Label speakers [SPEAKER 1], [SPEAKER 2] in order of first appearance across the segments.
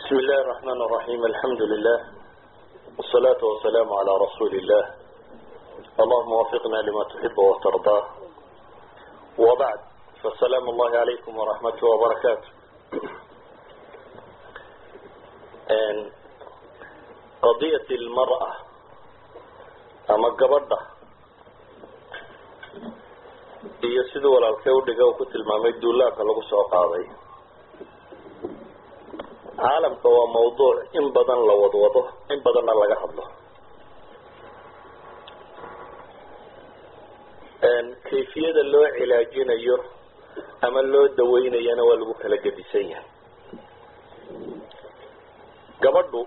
[SPEAKER 1] بسم الله الرحمن الرحيم الحمد لله والصلاة والسلام على رسول الله اللهم وفقنا لما تحب وترضاه وبعد فالسلام الله عليكم ورحمته وبركاته And قضية المرأة أما قبضة iyo siduu walaalkee udhiga uu ku tilmaamay duulaanka lagu soo qaaday caalamka waa mawduuc in badan la wadwado in badanna laga hadlo kayfiyada loo cilaajinayo ama loo daweynayana waa lagu kala gedisan yahay gabadhu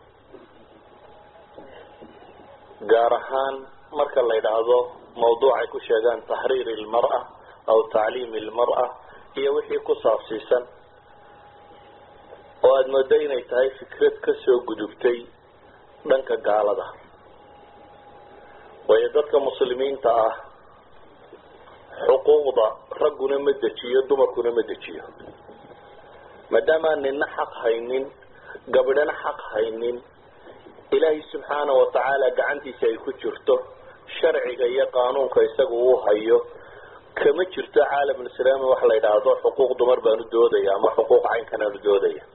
[SPEAKER 1] gaar ahaan marka la yidhaahdo mawduucay ku sheegaan taxriir ilmara aw tacliim ilmara iyo wixii ku saabsiisan oo aada moodo inay tahay fikrad kasoo gudubtay dhanka gaalada waayo dadka muslimiinta ah xuquuqda ragguna ma dejiyo dumarkuna ma dejiyo maadaamaan nina xaq haynin gabadhana xaq haynin ilaahay subxaana watacaala gacantiisa ay ku jirto sharciga iyo qaanuunka isaga uu hayo kama jirto caalamulislaami waxa la yidhaahdo xuquuq dumar baanu doodaya ama xuquuq caynkanaanu doodaya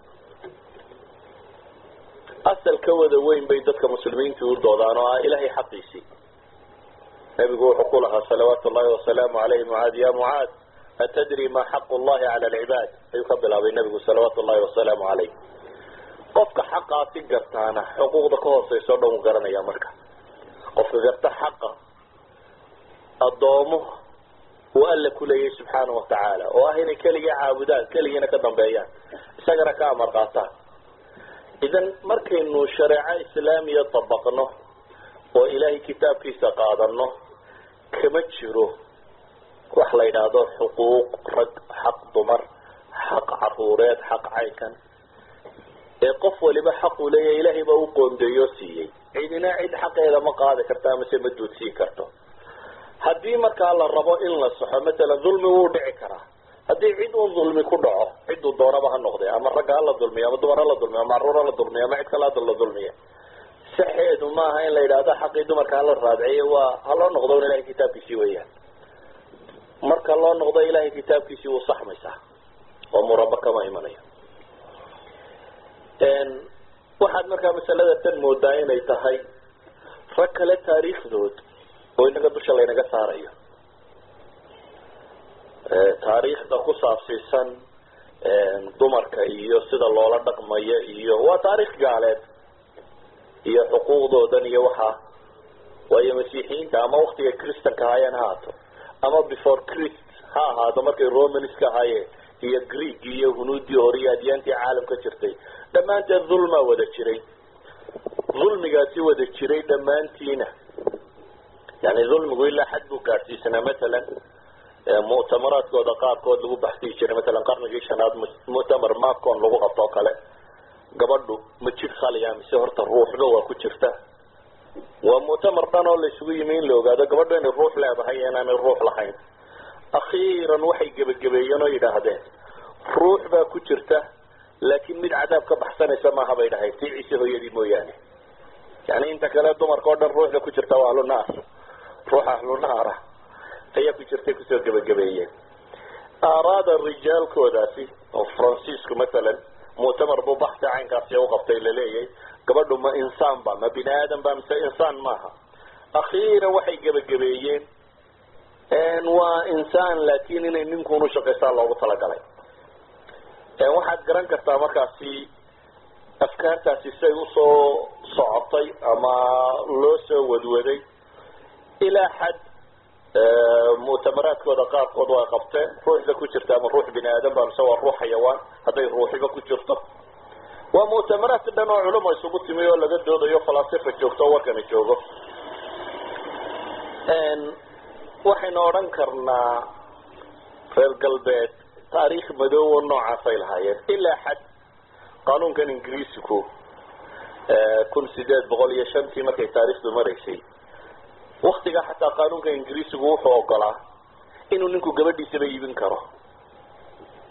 [SPEAKER 1] asal ka wada weyn bay dadka muslimiinta u doodaan oo ah ilaahay xaqiisii nabigu wuxuu ku lahaa salawaatu llahi wasalaamu alayh mucaad ya mucaad atadri ma xaqu llahi cala alcibaad ayuu ka bilaabay nabigu salawaatu llahi wasalaamu alayh qofka xaqaasi gartaana xuquuqda ka hooseysa o dhan u garanaya marka qofka garta xaqa addoomo uu alla ku leeyahay subxaana watacaala oo ah inay keligii caabudaan keligiina ka dambeeyaan isagana ka amar qaataan idan markaynu shareeco islaamiya dabaqno oo ilaahay kitaabkiisa qaadano kama jiro wax la yidhaahdo xuquuq rag xaq dumar xaq caruureed xaq caynkan ee qof waliba xaquu leeyahay ilaahay baa u qoondeeyo siiyey cidina cid xaqeeda ma qaadi karto amase ma duudsiin karto haddii markaa la rabo in la saxo matalan dulmi wuu dhici karaa haddii cid un dulmi ku dhaco ciduu doonaba ha noqde ama ragga hala dulmiyo ama dumar hala dulmiyo ama caruur hala dulmiyo ama cid kale hada la dulmiyo saxeedu maaha in la yidhaahdo xaqii dumarka hala raadciyo waa ha loo noqdo un ilahay kitaabkiisii weeyaan marka loo noqdo ilahay kitaabkiisii wuu saxmaysaa oo muraba kama imanayo waxaad markaa masalada tan moodaa inay tahay rag kale taariikhdood oo inaga dusha laynaga saarayo taariikhda ku saabsiisan dumarka iyo sida loola dhaqmayo iyo waa taariikh gaaleed iyo xuquuqdoodan iyo waxaa waayo masiixiyiinta ama waktiga christanka ahaayeen ha ahaato ama before christ ha ahaado markay romanska ahaayeen iyo greeg iyo hunuudii hore iyo adyaantii caalamka jirtay dhammaanteed dulmaa wada jiray dulmigaasi wada jiray dhammaantiina yani dulmigu ilaa xad buu gaadhsiisanaa matalan muctamaraadkooda qaarkood lagu baxsiyi jiray matalan qarnigii shanaad muctamar macon lagu qabto oo kale gabadhu ma jir khaliya mise horta ruuxba waa ku jirta waa muctamar dhan oo la isugu yimi in la ogaado gabadhu inay ruux leedahay iyo inaanay ruux lahayn akhiiran waxay gebagabeeyeen oo yidhaahdeen ruux baa ku jirta laakiin mid cadaab ka baxsanaysa maaha bay dhahay tii ciise hooyadii mooyaane yani inta kale dumarka oo dhan ruuxda ku jirta waa ahlunaar ruux ahlunaara ayaa ku jirtay kusoo gebagabeeyeen aaraada rijaalkoodaasi oo francisco matalan muctamar buu baxsi caynkaasi u qabtay laleeyahay gabadhu ma insaan ba ma bini aadan ba mise insaan maaha akhiiran waxay gebagabeeyeen waa insaan laakin inay ninkuun ushaqaystaa loogu talagalay waxaad garan kartaa markaasi afkaartaasi say usoo socotay ama loo soo wadwaday ilaa xad muctamaraadkooda qaarkood waa qabteen ruuxda ku jirta ama ruux bini aadan ba mise waa ruux xayawaan hadday ruuxiba ku jirto waa muctamaraad dhan oo culuma isugu timi oo laga doodayo falasifa joogto oo warkana joogo waxaynu odhan karnaa reer galbeed taariikh madoowo noocaasay lahaayeen ilaa xad qaanuunkan ingiriisiku kun sideed boqol iyo shantii markay taariikhdu maraysay waktigaa xataa qaanuunka ingiriisigu wuxuu ogolaa inuu ninku gabadhiisaba iibin karo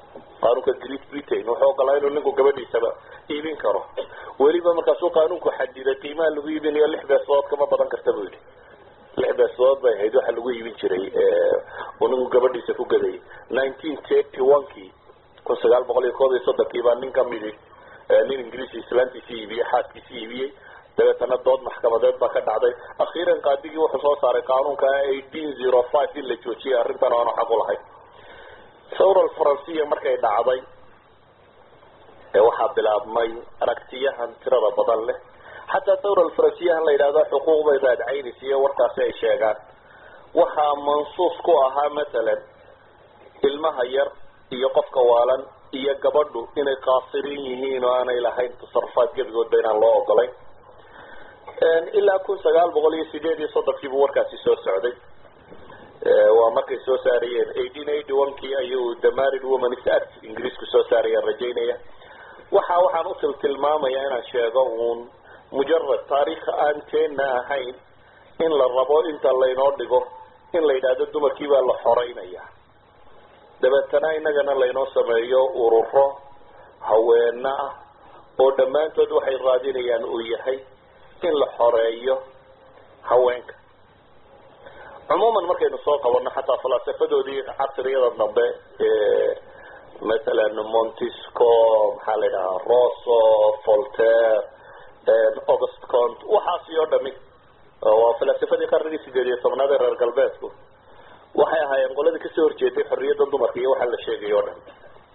[SPEAKER 1] qaanuunka great britain wuxuu ogolaa inuu ninku gabadhiisaba iibin karo weliba markaasuu qaanuunku xadiday qiimaha lagu iibinayo lix beesood kama badan karta buu yidhi lix beesood bay ahayd waxa lagu iibin jiray uu ninku gabadhiisa ku gadayay nineteen thirty one kii kun sagaal boqol iyo koob iyo soddonkii baa nin kamidi nin ingiriis islaantiisi iibiyey xaaskiisi iibiyey dabeetana dood maxkamadeed baa ka dhacday akhiiran qaadigii wuxuu soo saaray qaanuunka eighteen zero five in la joojiyay arrintan aanu xaq u lahayn thawra alfaransiya markay dhacday ee waxaa bilaabmay aragtiyahan tirada badan leh xataa thawra alfaransiyahan la yidhahdo xuquuq bay raadcaynaysa iyo warkaasi ay sheegaan waxaa mansuus ku ahaa masalan ilmaha yar iyo qofka waalan iyo gabadhu inay qaasiriin yihiin oo aanay lahayn tasarufaad gebigoodba inaan loo ogolayn ilaa kun sagaal boqol iyo sideed iyo soddonkiibuu warkaasi soo socday waa markay soo saarayeen eighteen eighty one kii ayuu the married woman's act ingiriisku soo saarayaan rajaynaya waxa waxaan u tilmaamaya inaan sheego uun mujarad taariikh aan teena ahayn in la rabo inta laynoo dhigo in la yidhaahdo dumarkii baa la xoreynaya dabeetana inagana laynoo sameeyo ururo haweena ah oo dhammaantood waxay raadinayaan uu yahay in la xoreeyo haweenka cumuuman markaynu soo qabanno xataa falaasafadoodii casriyada dambe masalan montisco maxaa la yidhahaa rosso voltaire august cont waxaasi oo dhami waa falaasafadii qarnigii sideed iyo tobnaad ee reer galbeedku waxay ahaayeen qoladii kasoo horjeeday xorriyadda dumarka iyo waxaa la sheegay o dhan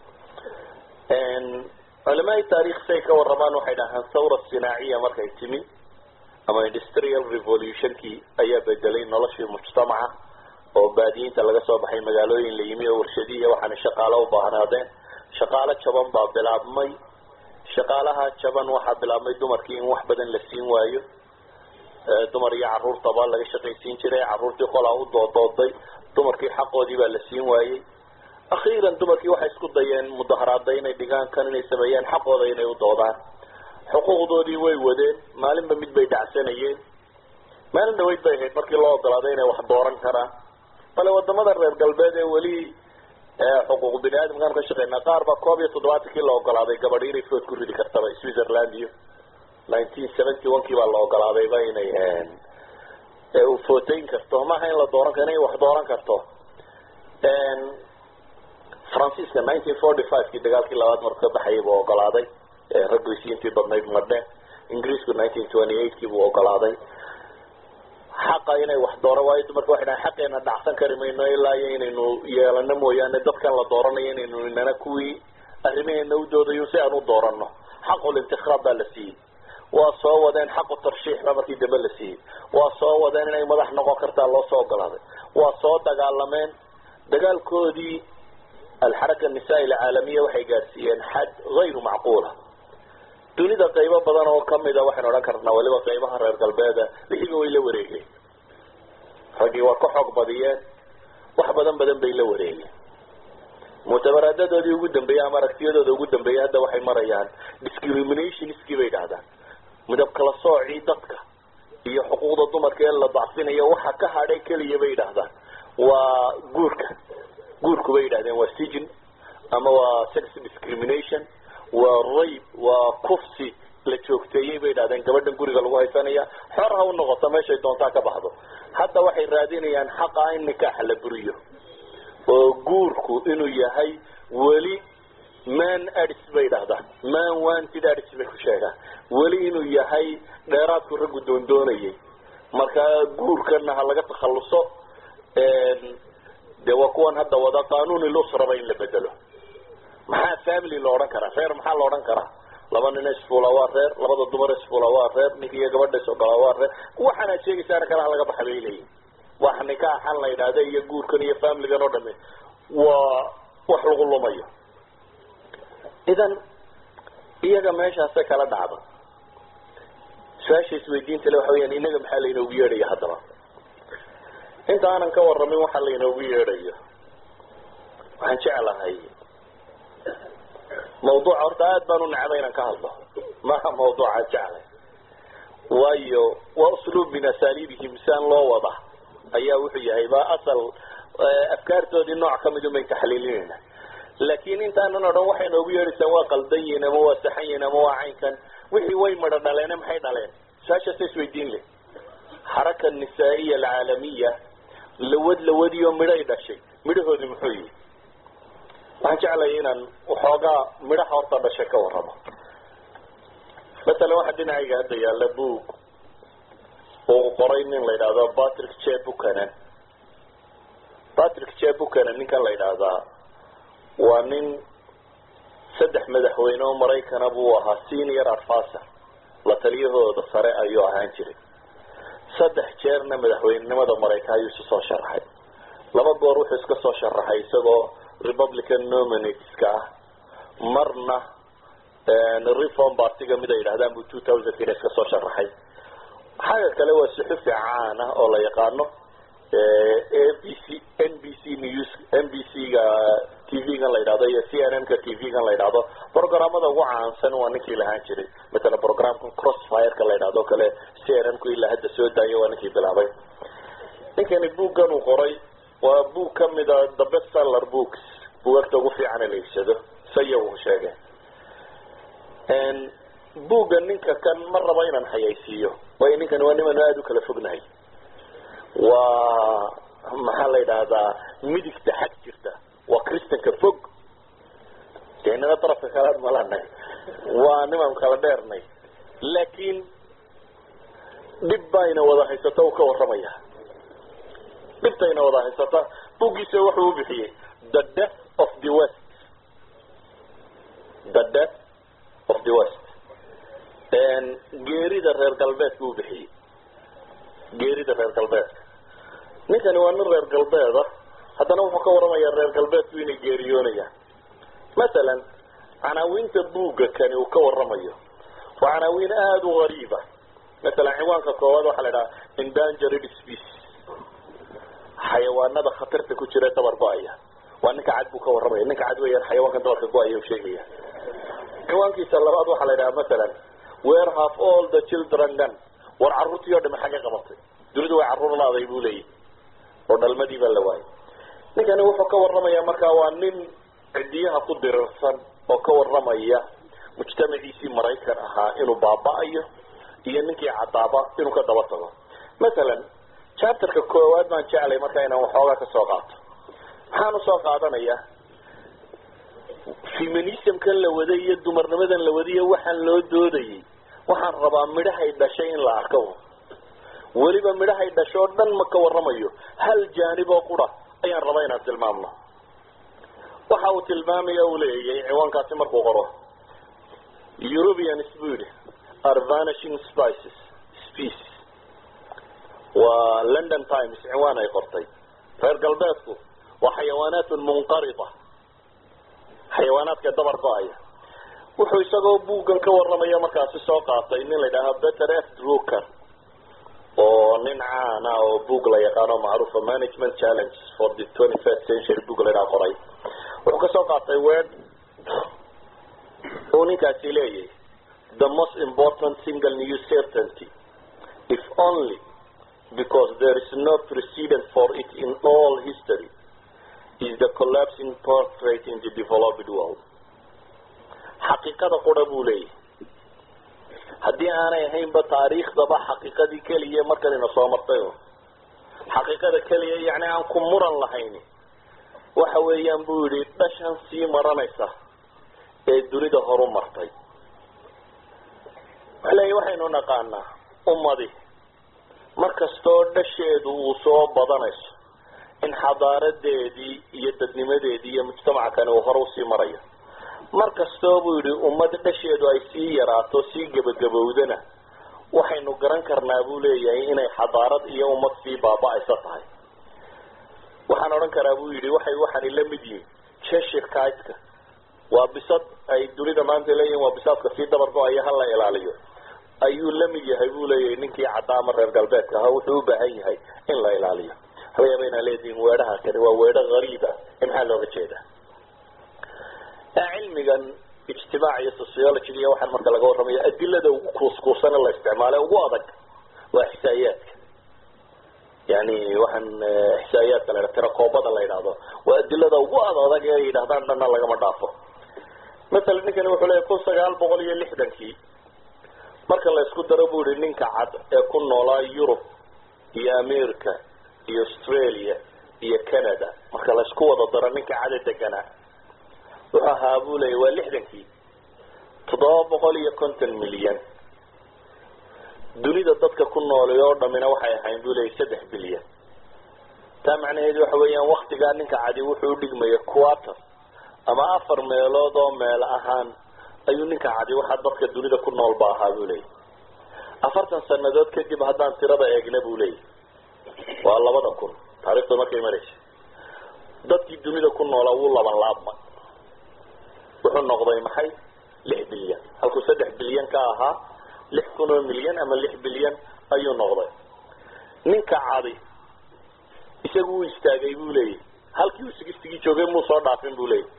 [SPEAKER 1] culamaai taarikh say ka waramaan waxay dhahaan thawra sinaaciya markay timi ama industrial revolutionkii ayaa bedelay noloshii mujtamaca oo baadiyiinta laga soo baxay magaalooyin la yimi oo warshadihi waxaana shaqaalo u baahnaadeen shaqaalo jaban baa bilaabmay shaqaalaha jaban waxaa bilaabmay dumarkii in wax badan la siin waayo dumar iyo caruurtaba laga shaqaysiin jiray caruurtii qolaa u doodooday dumarkii xaqoodii baa la siin waayey akhiiran dumarkii waxay isku dayeen mudaharaada inay dhigaan kan inay sameeyaan xaqooda inay u doodaan xuquuqdoodii way wadeen maalinba mid bay dhacsanayeen maalin dhaweyd bay ahayd markii loo ogolaaday inay wax dooran karaan bale wadamada reer galbeed ee weli xuquuq bini aadamkaan ka shaqeynaa qaar baa koob iyo toddobaatankii la ogolaaday gabadhi inay food ku ridi kartaba switzerland iyo nineteen seventy one kii baa la ogolaadayba inay footayn karto maaha in la dooran karo inay wax dooran karto faransiiska nineteen forty five kii dagaalkii labaad marku ka baxayay buu ogolaaday raggoysiintii badnayd madhe ingiriisku nineteen twenty eight kii buu ogolaaday xaqa inay wax dooran waayo dumarka waxay dhahan xaqeena dhacsan kari mayno ilaa iyo inaynu yeelano mooyaane dadkan la dooranayo inaynu inana kuwii arrimaheena u doodayo si aan u doorano xaqul intikraab baa la siiyey waa soo wadeen xaqu tarshiix baa markii dambe la siiyey waa soo wadeen inay madax noqon kartaa loo soo ogolaaday waa soo dagaalameen dagaalkoodii alxaraka nisaa-i alcaalamiya waxay gaadsiiyeen xad hayru macquula dunida qaybo badan oo kamida waxaynu odhan karnaa waliba qaybaha reer galbeeda wixiiba way la wareegeen raggii waa ka xoog badiyeen wax badan badan bay la wareegeen muctamaraadadoodii ugu dambeeyey ama aragtiyadooda ugu dambeeyey hadda waxay marayaan discriminationskii bay dhahdaan midab kala soocii dadka iyo xuquuqda dumarka ee la dacfinayo waxa ka hadhay keliya bay yidhaahdaan waa guurka guurku bay yidhahdeen waa sijin ama waa sex discrimination waa rayb waa kufsi la joogteeyey bay yidhahdeen gabadhan guriga lagu haysanaya xor ha u noqoto meeshay doontaa ka baxdo hadda waxay raadinayaan xaqa in nikaaxa la buriyo oo guurku inuu yahay weli man adis bay dhahdaan man wanted adis bay ku sheegaan weli inuu yahay dheeraadku raggu doondoonayay marka guurkana ha laga takhaluso dee waa kuwan hadda wada qanuuni lusraba in la bedelo maxaa family la odhan karaa reer maxaa la odhan karaa laba nin isfula waa reer labada dumar isfula waa reer ninka iyo gabadha isogolaa waa reer waxaanaad sheegaysaana kalaha laga baxa bay leeyihin wax nikaaxan la yidhaahda iyo guurkan iyo familigan oo dhami waa wax lagu lumayo idan iyaga meeshaasay kala dhacda su-aasha isweydiinta le waxa weyaan inaga maxaa lainoogu yeedhaya haddaba inta aanan ka waramin waxa lainoogu yeedhayo waxaan jeclahay mawduuca horta aada baan u necbay inaan ka hadlo maha mawduucaan jeclay waayo waa usluub min asaaliibihim siaan loo wada ayaa wuxuu yahay ba asal afkaartoodii nooc kamid un bayn taxliilinayna laakin intaanan o dhan waxay noogu yeedhaysaan waa qaldan yihin ama waa saxan yihin ama waa caynkan wixii way midho dhaleene maxay dhaleen su-aashaasa isweydiin leh xaraka nisaa'iya alcaalamiya lawad lawadiyo midhay dhashay midhahoodi muxuu yihi waxaan jeclaya inaan waxoogaa midhaha horta dhashay ka warramo masalan waxaa dhinacayga hadda yaalla boog uu qoray nin la yidhaahdo patrick j buchanan patrick j buchanan ninkan la yidhaahdaa waa nin saddex madaxweyne oo maraykana buu ahaa senior advisor la taliyahooda sare ayuu ahaan jiray saddex jeerna madaxweynenimada maraykan ayuu isu soo sharaxay laba goor wuxuu iska soo sharaxay isagoo republican nominateska ah marna reform partiga mid ay yidhahdaan buu two thousandkina iska soo sharaxay xagga kale waa suxufi caan ah oo la yaqaano a b c n b c news n b c ga t v-gan la yidhahdo iyo c n n ka t v-gan la yidhahdo programmada ugu caansan waa ninkii lahaan jiray matala programka crossfireka la yidhahdo kale c n n ku ilaa hadda soo daaya waa ninkii bilaabay ninkani buuggan uu qoray waa buug kamida the best seller books buugagta ugu fiicana la iibsado saya uu sheegay buugga ninka kan ma rabo inaan xayaysiiyo waayo ninkani waa niman aada u kala fognahay waa maxaa la yidhaahdaa midigta xag jirta waa christanka fog dee nina darafka kalaad malanay waa niman kala dheernay laakiin dhib bayna wada haysata uu ka warramaya dhibtayna wada haysata buuggiisa wuxuu u bixiyey the death of the west the death of the west geerida reer galbeedka u bixiyey geerida reer galbeedka ninkani waa nin reer galbeeda haddana wuxuu ka warramayaa reer galbeedku inay geeriyoonayaan masalan canaawiinta buugga kani uu ka warramayo waa canaawiin aada u gariiba masalan ciwaanka koowaad waxaa la idhaha endangered species xayawaanada khatarta ku jira dabar go-aya waa ninka cad buu ka warramaya ninka cad weeyaan xayawaankan dabarka go-aya u sheegaya ciwaankiisa labaad waxaa la idhaha masalan where have all the children done war carruurtii oo dhame xagga qabatay dunidu way carruur laaday buu leeyahy oo dhalmadii baa la waayay ninkani wuxuu ka warramayaa markaa waa nin cidiyaha ku dirirsan oo ka warramaya mujtamaciisii maraykan ahaa inuu baaba-ayo iyo ninkii cadaaba inuu ka daba tago masalan chapterka koowaad baan jeclay markaa inaan waxoogaa ka soo qaato maxaan usoo qaadanaya feminismkan la waday iyo dumarnimadan la wadiyo waxaan loo doodayay waxaan rabaa midhahay dhashay in la arko weliba midhahay dhasho o dhan ma ka warramayo hal jaanib oo qura ayaan rabaa inaan tilmaamno waxa uu tilmaamaya uu leeyahay ciwaankaasi markuu qoro europeans buu yidhi are vanishing spices species waa london times ciwaan ay qortay reer galbeedku waa xayawaanaatun munqarida xayawaanaadka dabar go-aya wuxuu isagoo buuggan ka warramaya markaasi soo qaatay nin la yidhaaha better f drucker oo nin caana oo boog la yaqaano macruufa management challenges for the twenty first century boog la yidhaha qoray wuxuu kasoo qaatay word uu ninkaasi leeyahay the most important single new certainty if only because there is no precedent for it in all history is the collapsing portrait in the developed world xaqiiqada qura buu leeyahay haddii aanay ahaynba taariikhdaba xaqiiqadii keliya markanina soo martay xaqiiqada keliya yani aan ku muran lahayn waxa weeyaan buu yidhi dhashan sii maranaysa ee dunida horu martay waleeya waxaynu naqaanaa ummadi markastoo dhasheedu uu soo badanayso in xadaaradeedii iyo dadnimadeedii iyo mujtamaca kani uu hore usii marayo mar kastoo buu yidhi ummad dhasheedu ay sii yaraato sii gebagabowdana waxaynu garan karnaa buu leeyahay inay xadaarad iyo ummad sii baaba-aysa tahay waxaan odhan karaa buu yidhi waxay waxaanay la mid yihiin cheshire kitka waa bisad ay dunida maanta leeyihin waa bisaadka sii dabar go-aya hala ilaaliyo ayuu la mid yahay buu leeyahay ninkii cadaama reer galbeedka ahaa wuxuu u baahan yahay in la ilaaliyo laga yaaba inaa leedihiin weedhaha kani waa weedho gariib ah ee maxaa looga jeedaa cilmigan ijtimaac iyo sociology iyo waxaan marka laga warramayo adilada ugu kuuskuusane la isticmaale ugu adag waa xisaayaadka yani waxaan ixsaa'iyaadka la ydha tirakoobada la yidhahdo waa adilada ugu ad adag ee yidhahdaan dhanna lagama dhaafo masalan ninkani wuxuu leeyahy kun sagaal boqol iyo lixdankii marka la isku daro bu ihi ninka cad ee ku noolaa yurub iyo america iyo australia iyo canada marka la isku wada daro ninka cada deganaa wuxuu ahaa buu leeya waa lixdankii toddoba boqol iyo konton milyan dunida dadka ku noolay oo dhamina waxay ahayn buu leeya saddex bilyan taa macnaheedu waxa weeyaan waktigaa ninka cadi wuxuu udhigmaya quarter ama afar meelood oo meel ahaan ayuu ninka cadi waxaa dadka dunida ku nool ba ahaa buu leeya afartan sanadood kadib haddaan tirada eegna buu leeya waa labada kun taarikhda markay maraysa dadkii dunida ku noolaa wuu laban laabma wuxuu noqday maxay lix bilyan halkuu saddex bilyan ka ahaa lix kun oo milyan ama lix bilyan ayuu noqday ninka cadi isagu wuu istaagay buu leeyahy halkii uu sigistigii joogay muu soo dhaafin buu leeyahy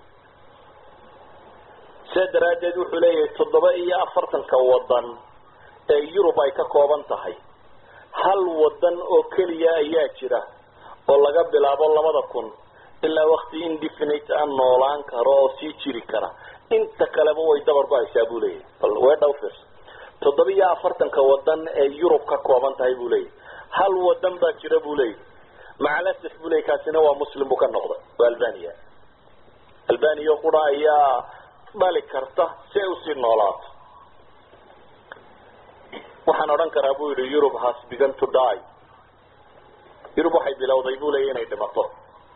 [SPEAKER 1] sidaa daraaddeed wuxuu leeyahay toddoba iyo afartanka wadan ee yurub ay ka kooban tahay hal wadan oo keliya ayaa jira oo laga bilaabo labada kun ilaa wakti indefinite a noolaan karo oo sii jiri kara inta kaleba way dabar ku haysaa buu leeyahy bal weedhaw fiirso toddoba iyo afartanka wadan ee yurub ka kooban tahay buu leeyahy hal wadan baa jira buu leeyahy macalasif buu leeyay kaasina waa muslim buu ka noqday waa albania albania qura ayaa dhali karta si ay usii noolaato waxaan odhan karaa buu yihi europe has begun to die yurub waxay bilowday buu leeya inay dhimato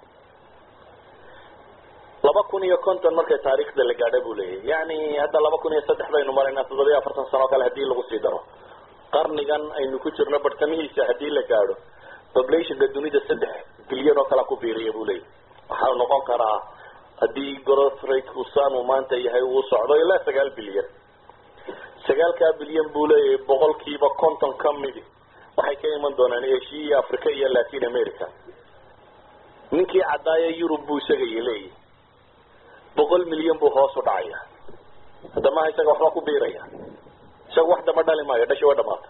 [SPEAKER 1] laba kun iyo konton markay taariikhda la gaadha buu leeyahy yani hadda laba kun iyo saddex baynu maraynaa toddoba iyo afartan sano o kale hadii lagu sii daro qarnigan aynu ku jirno bartamihiisa hadii la gaadho populationka dunida saddex bilyan oo kala ku biiriya buu leeyahy waxaa noqon karaa haddii growth rateku saanu maanta yahay uu socdo ilaa sagaal bilyan sagaalkaa bilyan buu leeyahay boqolkiiba konton ka midi waxay ka iman doonaan asia iyo africa iyo latin america ninkii caddaaya yurub buu isagay leeyahy boqol milyan buu hoos u dhacaya hadda maha isaga waxba ku biiraya isaga wax damba dhali maayo dhashi wa dhamaata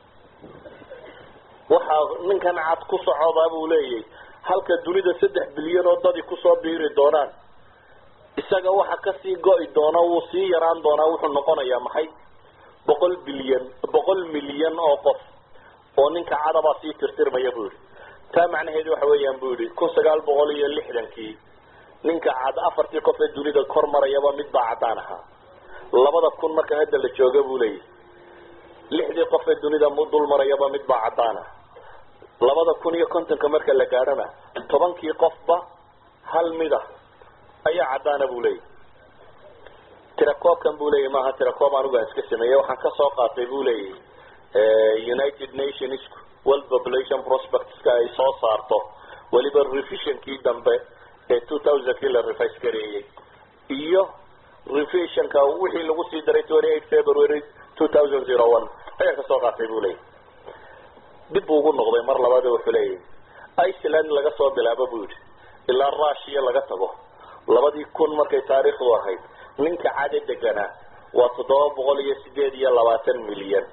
[SPEAKER 1] waxaa ninkan cad ku socodaa buu leeyahy halka dunida saddex bilyan oo dadi kusoo biiri doonaan isaga waxa kasii go-i doona wuu sii yaraan doonaa wuxuu noqonayaa maxay boqol bilyan boqol milyan oo qof oo ninka cadabaa sii tirtirmaya buu yihi taa macnaheedu waxa weeyaan bu yihi kun sagaal boqol iyo lixdankii ninka cad afartii qof ee dunida kor marayaba mid baa caddaan ahaa labada kun marka hadda la jooga buu leeyahy lixdii qof ee dunida dul marayaba mid baa caddaan ah labada kun iyo kontonka marka la gaadhana tobankii qofba hal mida ayaa caddaana buu leeyahy tirakoobkan buu leeyahy maaha tirakoob anigu aan iska sameeyey waxaan kasoo qaatay buu leeyahy united nations world population prospectska ay soo saarto weliba revisionkii dambe ee two thousandkii la revise gareeyey iyo revisionka wixii lagu sii daray twenty eight february two thousand zero one ayaan kasoo qaatay buu leeyahy dib buu ugu noqday mar labaad wuxuu leeyahy iceland laga soo bilaabo buu yidhi ilaa russia laga tago labadii kun markay taariikhdu ahayd ninka cade deganaa waa toddoba boqol iyo sideed iyo labaatan milyan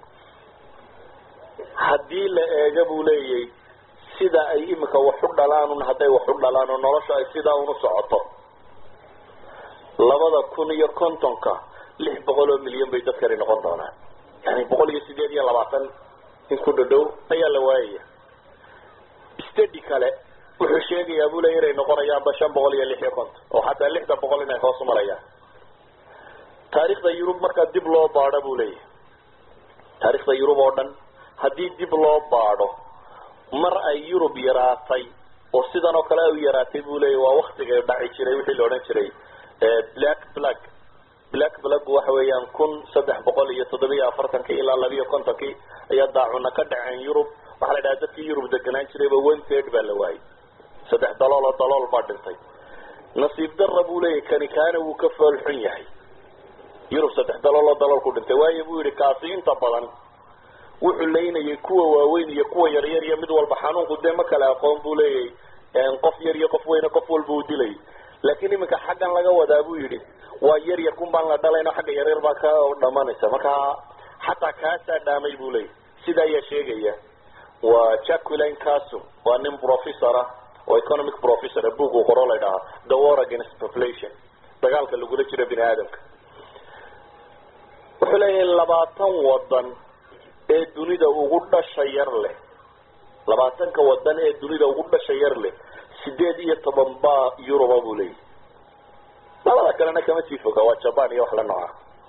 [SPEAKER 1] haddii la eega buu leeyahy sida ay imika wax u dhalaan un hadday wax u dhalaan oo nolosha ay sidaa unu socoto labada kun iyo kontonka lix boqol oo milyan bay dadkani noqon doonaan yani boqol iyo sideed iyo labaatan in ku dhadhow ayaa la waayaya stadi kale wuxuu sheegayaa buu leeya inay noqonayaanba shan boqol iyo lix iyo konton oo xataa lixdan boqol inay hoos marayaan taarikhda yurub markaa dib loo baadho buu leeyahy taarikhda yurub oo dhan haddii dib loo baadho mar ay yurub yaraatay oo sidan oo kale ay u yaraatay buu leeyahy waa waktigay dhaci jiray wixii la odhan jiray black black black black waxa weeyaan kun saddex boqol iyo toddobiyo afartankii ilaa labiiyo kontonkii ayaa daacuna ka dhaceen yurub waxaa la dhaha dadkii yurub deganaan jirayba one third baa la waayay saddex dalool oo dalool baa dhintay nasiib dara buu leeyahy kani kaana wuu ka fool xun yahay yurub saddex dalool oo dalool ku dhintay waayo buu yihi kaasi inta badan wuxuu leynayay kuwa waaweyn iyo kuwa yaryar iyo mid walba xanuunku dee ma kale aqoon buu leeyahy qof yar iyo qof weyne qof walba uu dilay laakiin iminka xaggan laga wadaa buu yidhi waa yar yar kun baan la dhalayno xagga yaryar baa ka dhamanaysa marka xataa kaasaa dhaamay buu leeyahy sida ayaa sheegaya waa jacqueline casum waa nin professor ah oo economic professor book uu qoro la ydhahaa the war against population dagaalka lagula jiro bini aadamka wuxuu leeyahay labaatan wadan ee dunida ugu dhasha yar leh labaatanka wadan ee dunida ugu dhasha yar leh sideed iyo toban baa yuruba buu leeyahy labada kalena kama sii foga waa jaban iyo wax la nooca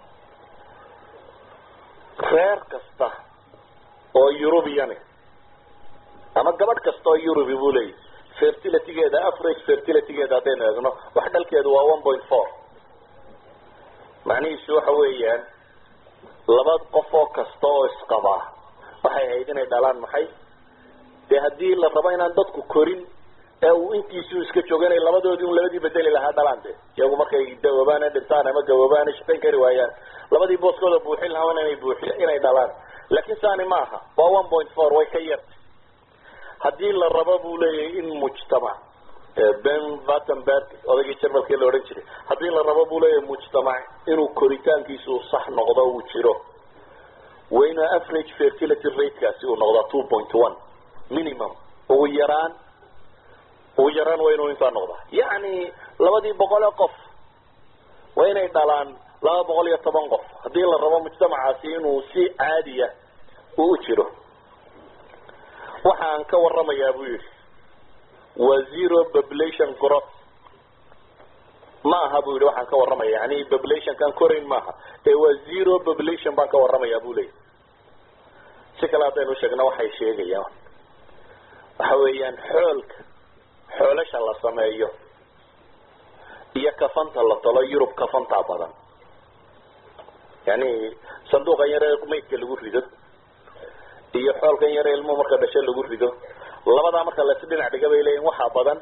[SPEAKER 1] reer kasta oo eurubiyani ama gabadh kasta oo eurubi buu leeyahy fertilitygeeda average fertilitygeeda haddaynu eegno wax dhalkeedu waa one point four macnihiisu waxa weeyaan laba qof oo kasta oo isqabaa waxay ahayd inay dhalaan maxay dee haddii la rabo inaan dadku korin ee uu intiisuu iska joogo inay labadoodii un labadii bedeli lahaa dhalaan de iyagu markay dawoobaan dhintaan ama gawoobaan shaqayn kari waayaan labadii booskooda buuxin lahaa inay buuxi inay dhalaan laakiin saani ma aha waa one point four way ka yartay haddii la rabo buu leeyahay in mujtamac ben vattenberg odaygii jarmalkii la odhan jiray haddii la rabo buu leeyahay mujtamac inuu koritaankiisu sax noqdo uu jiro waa inuu average fertility ratekaasi uu noqdaa two point one minimum ugu yaraan ugu yaraan waa inuu intaa noqdaa yacni labadii boqole qof waa inay dhalaan laba boqol iyo toban qof haddii la rabo mujtamacaasi inuu si caadiya uu u jiro waxaan ka waramayaa buu yidhi waa zero population growth ma aha buu yidhi waxaan ka warramaya yani populationkan korayn maaha ee waa zero population baan ka warramayaa buu leeyahy si kale haddaynu sheegno waxay sheegayaan waxa weeyaan xoolka xoolasha la sameeyo iyo kafanta la talo yurub kafantaa badan yani sanduuqan yare maydka lagu rido iyo xoolkan yare ilmuhu marka dhasho lagu rido labadaa marka lasi dhinac dhiga bay leeyihin waxaa badan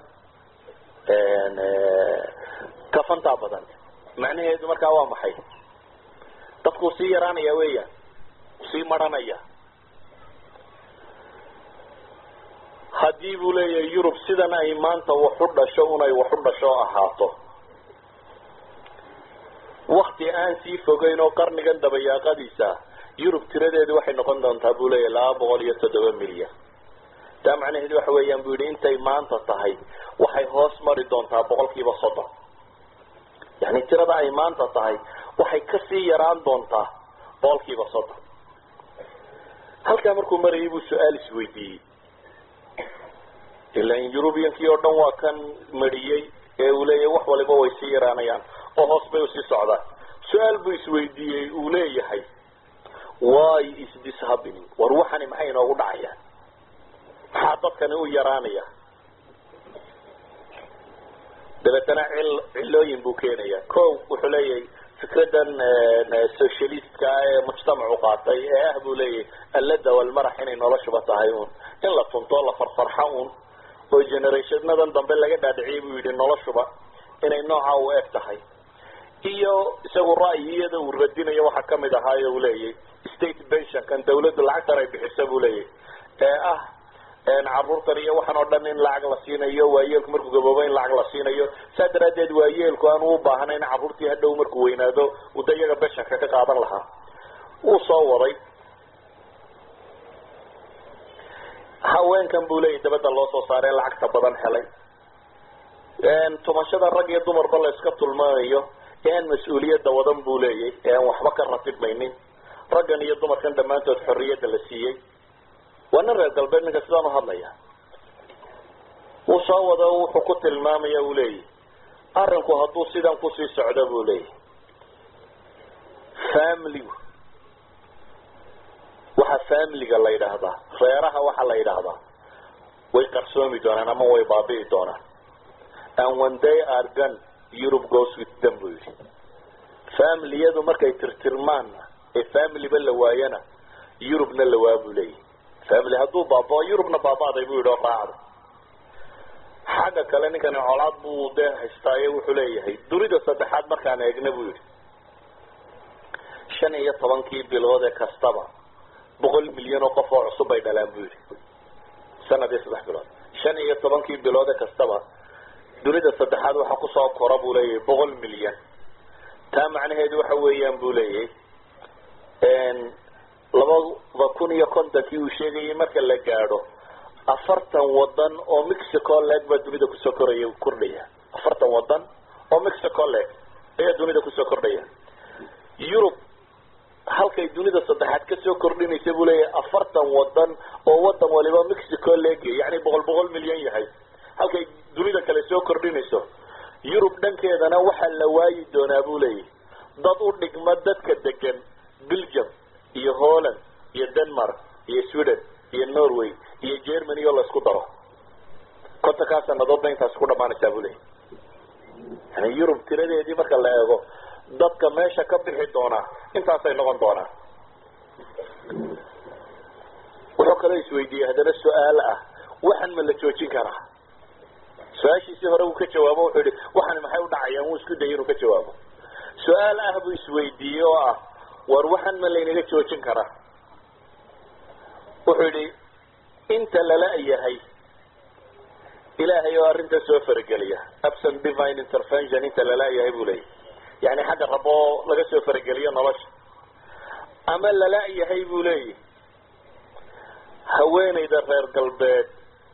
[SPEAKER 1] kafantaa badan macnaheedu markaa waa maxay dadkuu sii yaraanaya weeyaan sii maranaya haddii buu leeyahay yurub sidan ay maanta waxu dhasho unay waxu dhasho ahaato wakti aan sii fogeyn oo qarnigan dabayaaqadiisa yurub tiradeedu waxay noqon doontaa buu leeyahay laba boqol iyo toddoba milyan taa macnaheedu waxa weeyaan bu yidhi intay maanta tahay waxay hoos mari doontaa boqol kiiba soddon yani tirada ay maanta tahay waxay kasii yaraan doontaa boqol kiiba soddon halkaa markuu marayay buu su-aal isweydiiyey ilan eurubiankii oo dhan waa kan mariyey ee uu leeyahay wax waliba way sii yaraanayaan oo hoos bay usii socdaan su-aal buu isweydiiyey uu leeyahay why is this happening war waxani maxay inoogu dhacayaan maxaa dadkani u yaraanaya dabeetana cil cilooyin buu keenaya ko wuxuu leeyahay fikradan socialistka ee mujtamacu qaatay ee ah buu leeyahay allada walmarax inay noloshuba tahay un in la tunto la farfarxa un oo generationadan dambe laga dhaadhiciyay buu yidhi noloshuba inay nooca u eg tahay iyo isagu ra'yiyada uu radinayo waxaa kamid ahaayo uu leeyahay state pensionkan dawladdu lacagtan ay bixisa buu leeyahay ee ah caruurtan iyo waxaan oo dhan in lacag la siinayo waayeelku markuu gaboobo in lacag la siinayo saa daraaddeed waayeelku aan u baahnayn carruurtii hadhow markuu weynaado uu da iyaga beshanka ka qaadan lahaa wuu soo waday haweenkan buu leeyahy dabadda loo soo saaree lacagta badan helay tumashada rag iyo dumarba la iska tulmanayo ean mas-uuliyadda wadan buu leeyahy ee aan waxba ka ratibmaynin raggan iyo dumarkan dhammaantood xorriyadda la siiyey waa nin reer galbeed ninka sidaan uhadlaya wuu soo wado wuxuu ku tilmaamaya uu leeyahy arinku hadduu sidan kusii socdo buu leeyahy familigu waxa familiga la yidhaahdaa reeraha waxaa la yidhaahdaa way qarsoomi doonaan ama way baabi'i doonaan and when they are gone europe goes with them buu yidhi familiyadu markay tirtirmaan ee familyba la waayana eurubna la waa buu leeyahy family hadduu baabao eurubna baaba'day buu yidhi oo raacda xagga kale ninkani colaad buu dee haystaaye wuxuu leeyahay dunida saddexaad markaan eegna buu yidhi shan iyo tobankii bilood ee kastaba boqol milyan oo qof oo cusub bay dhalaan buu yidhi sanadii saddex bilood shan iyo tobankii bilood ee kastaba dunida saddexaad waxaa kusoo kora buu leeyahay boqol milyan taa macnaheedu waxa weeyaan buu leeyahay labada yuruba kun iyo kontonkii uu sheegayay marka la gaadho afartan wadan oo mexico leg baa dunida kusoo koraya kordhaya afartan wadan oo mexico leg ayaa dunida kusoo kordhaya yurub halkay dunida saddexaad kasoo kordhinaysa buu leeyahay afartan wadan oo wadan waliba mexico leg yani boqol boqol milyan yahay halkay dunida kale soo kordhinayso yurub dhankeedana waxaa la waayi doonaa buu leeyahy dad u dhigma dadka degan belgium iyo holland iyo denmark iyo sweden iyo norway iyo germany oo laisku daro kontonkaa sanadoodna intaas ku dhamaanaysaa buu leeyahy yani yurub tiradeedii marka la eego dadka meesha ka bixi doonaa intaasay noqon doonaan wuxuu kaloo isweydiiyey haddana su-aal ah waxan ma la joojin karaa su-aashiisii hore uu ka jawaabo wuxuu yihi waxan maxay u dhacayaan wuu isku dayay inuu ka jawaabo su-aal ah buu isweydiiyey oo ah war waxan ma laynaga joojin karaa wuxuu yihi inta lala yahay ilaahay oo arrinta soo farageliya absent divine intervention inta lala yahay buu leeyahy yani xagga rabo oo laga soo farageliyo nolosha ama lala yahay buu leeyahy haweenayda reer galbeed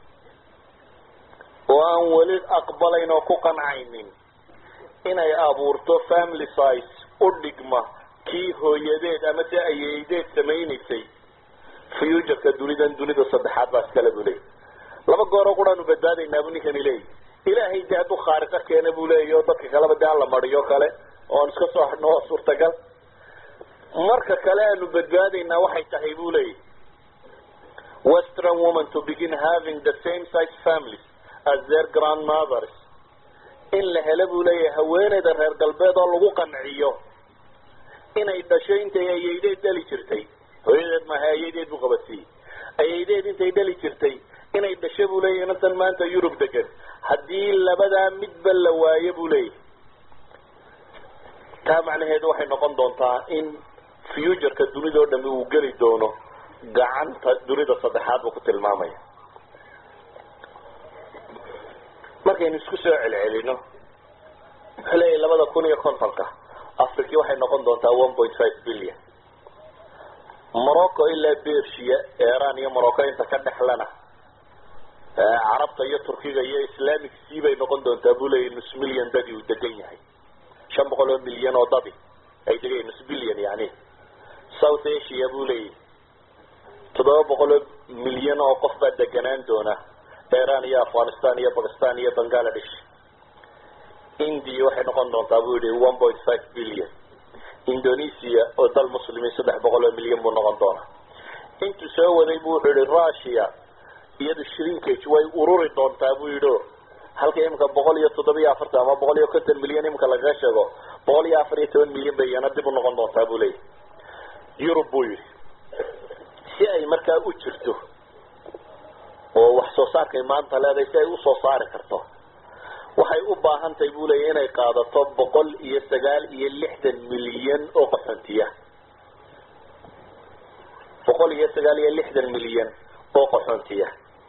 [SPEAKER 1] oo aan weli aqbalayn oo ku qancaynin inay abuurto family size u dhigma kii hooyadeed ama se ayeydeed samaynaysay futureka dunidan dunida saddexaad baa iskale buu leeyay laba gooroo quraanu badbaadaynaa buu ninkani leeyahy ilaahay dee hadduu khaariqo keena buu leeyahy oo dadka kaleba dee aan la mariyo kale oo aan iska soo hadhno oo suurtagal marka kale aanu badbaadaynaa waxay tahay buu leeyahy western woman to begin having the same size families as their grandmothers in la helo buu leeyahay haweeneyda reer galbeed oo lagu qanciyo inay dhasho intay ayeydeed dhali jirtay hooyadeed maaha ayeydeed buu qabadsiiyey ayeydeed intay dhali jirtay inay dhasho buu leeyahy inantan maanta yurub degan haddii labadaa midba la waayo buu leeyahy taa macnaheedu waxay noqon doontaa in futureka dunida oo dhami uu geli doono gacanta dunida saddexaad buu ku tilmaamaya markaynu isku soo celcelino wuxuu leeyahy labada kun iyo kontonka africa waxay noqon doontaa one point five billion morocco ilaa bersia iran iyo morocco inta ka dhexlana carabta iyo turkiga iyo islamic sea bay noqon doontaa buu leeyahy nus million dadi uu degan yahay shan boqol oo milyan oo dadi ay degan nus billion yani south asia buu leeyahy toddoba boqol oo milyan oo qof baa deganaan doona iran iyo afghanistan iyo bakistan iyo bangladesh india waxay noqon doontaa buu yihi one point five billion indonesia oo dal muslimiin saddex boqol oo milyan buu noqon doonaa intuu soo waday bu wuxuu yihi russia iyadu shrinkage way ururi doontaa buu yidhi o halka imika boqol iyo toddoba iyo afartan ama boqol iyo konton milyan imika lagaga sheego boqol iyo afar iyo toban milyan bay iyana dib u noqon doontaa buu leeyahy yurub buu yidhi si ay markaa u jirto oo wax soo saarkay maanta leedahay si ay usoo saari karto waxay u baahan tahay buu leeyahy inay qaadato boqol iyo sagaal iyo lixdan milyan oo qaxoontiya boqol iyo sagaal iyo lixdan milyan oo qaxoontiya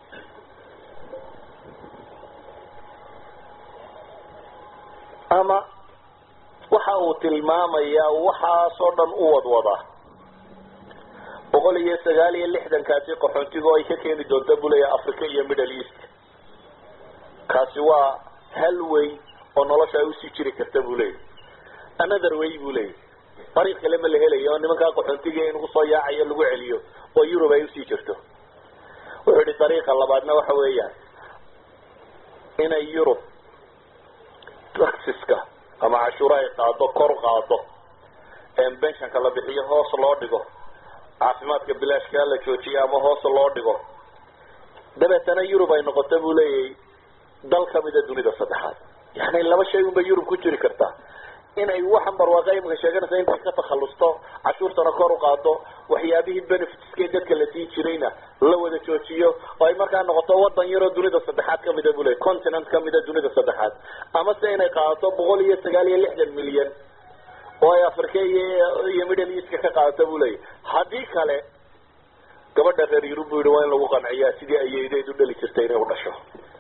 [SPEAKER 1] ama waxa uu tilmaamayaa waxaasoo dhan u wadwada boqol iyo sagaal iyo lixdankaasi qaxoontiga oo ay ka keeni doonta buu leeyahay africa iyo middle east kaasi waa hal way oo nolosha ay usii jiri karta buu leeyahy another way buu leeyahy dariiq kale ma la helayo oo nimankaa qaxoontiga in lagu soo yaacayo lagu celiyo oo yurub ay usii jirto wuxuu yihi dariiqa labaadna waxa weeyaan inay yurub taxiska ama cashuuro ay qaado kor qaado benshonka la bixiyo hoos loo dhigo caafimaadka bilaashkaa la joojiyo ama hoos loo dhigo dabeetana yurub ay noqoto buu leeyahay dal kamida dunida saddexaad yani laba shay unbay yurub ku jiri kartaa inay waxan barwaaqa imika sheeganaysa intay ka takhalusto cashuurtana kor u qaado waxyaabihii benefitskee dadka la siin jirayna la wada joojiyo oo ay markaa noqoto wadan yaroo dunida saddexaad kamida buu leeyay continent kamida dunida saddexaad ama se inay qaadato boqol iyo sagaal iyo lixdan milyan oo ay africa iyo iyo middle eastka ka qaadato buu leeyahy haddii kale gabadha reer yurub buu yihi waa in lagu qanciyaa sidii ayeydeed u dhali jirtay inay u dhasho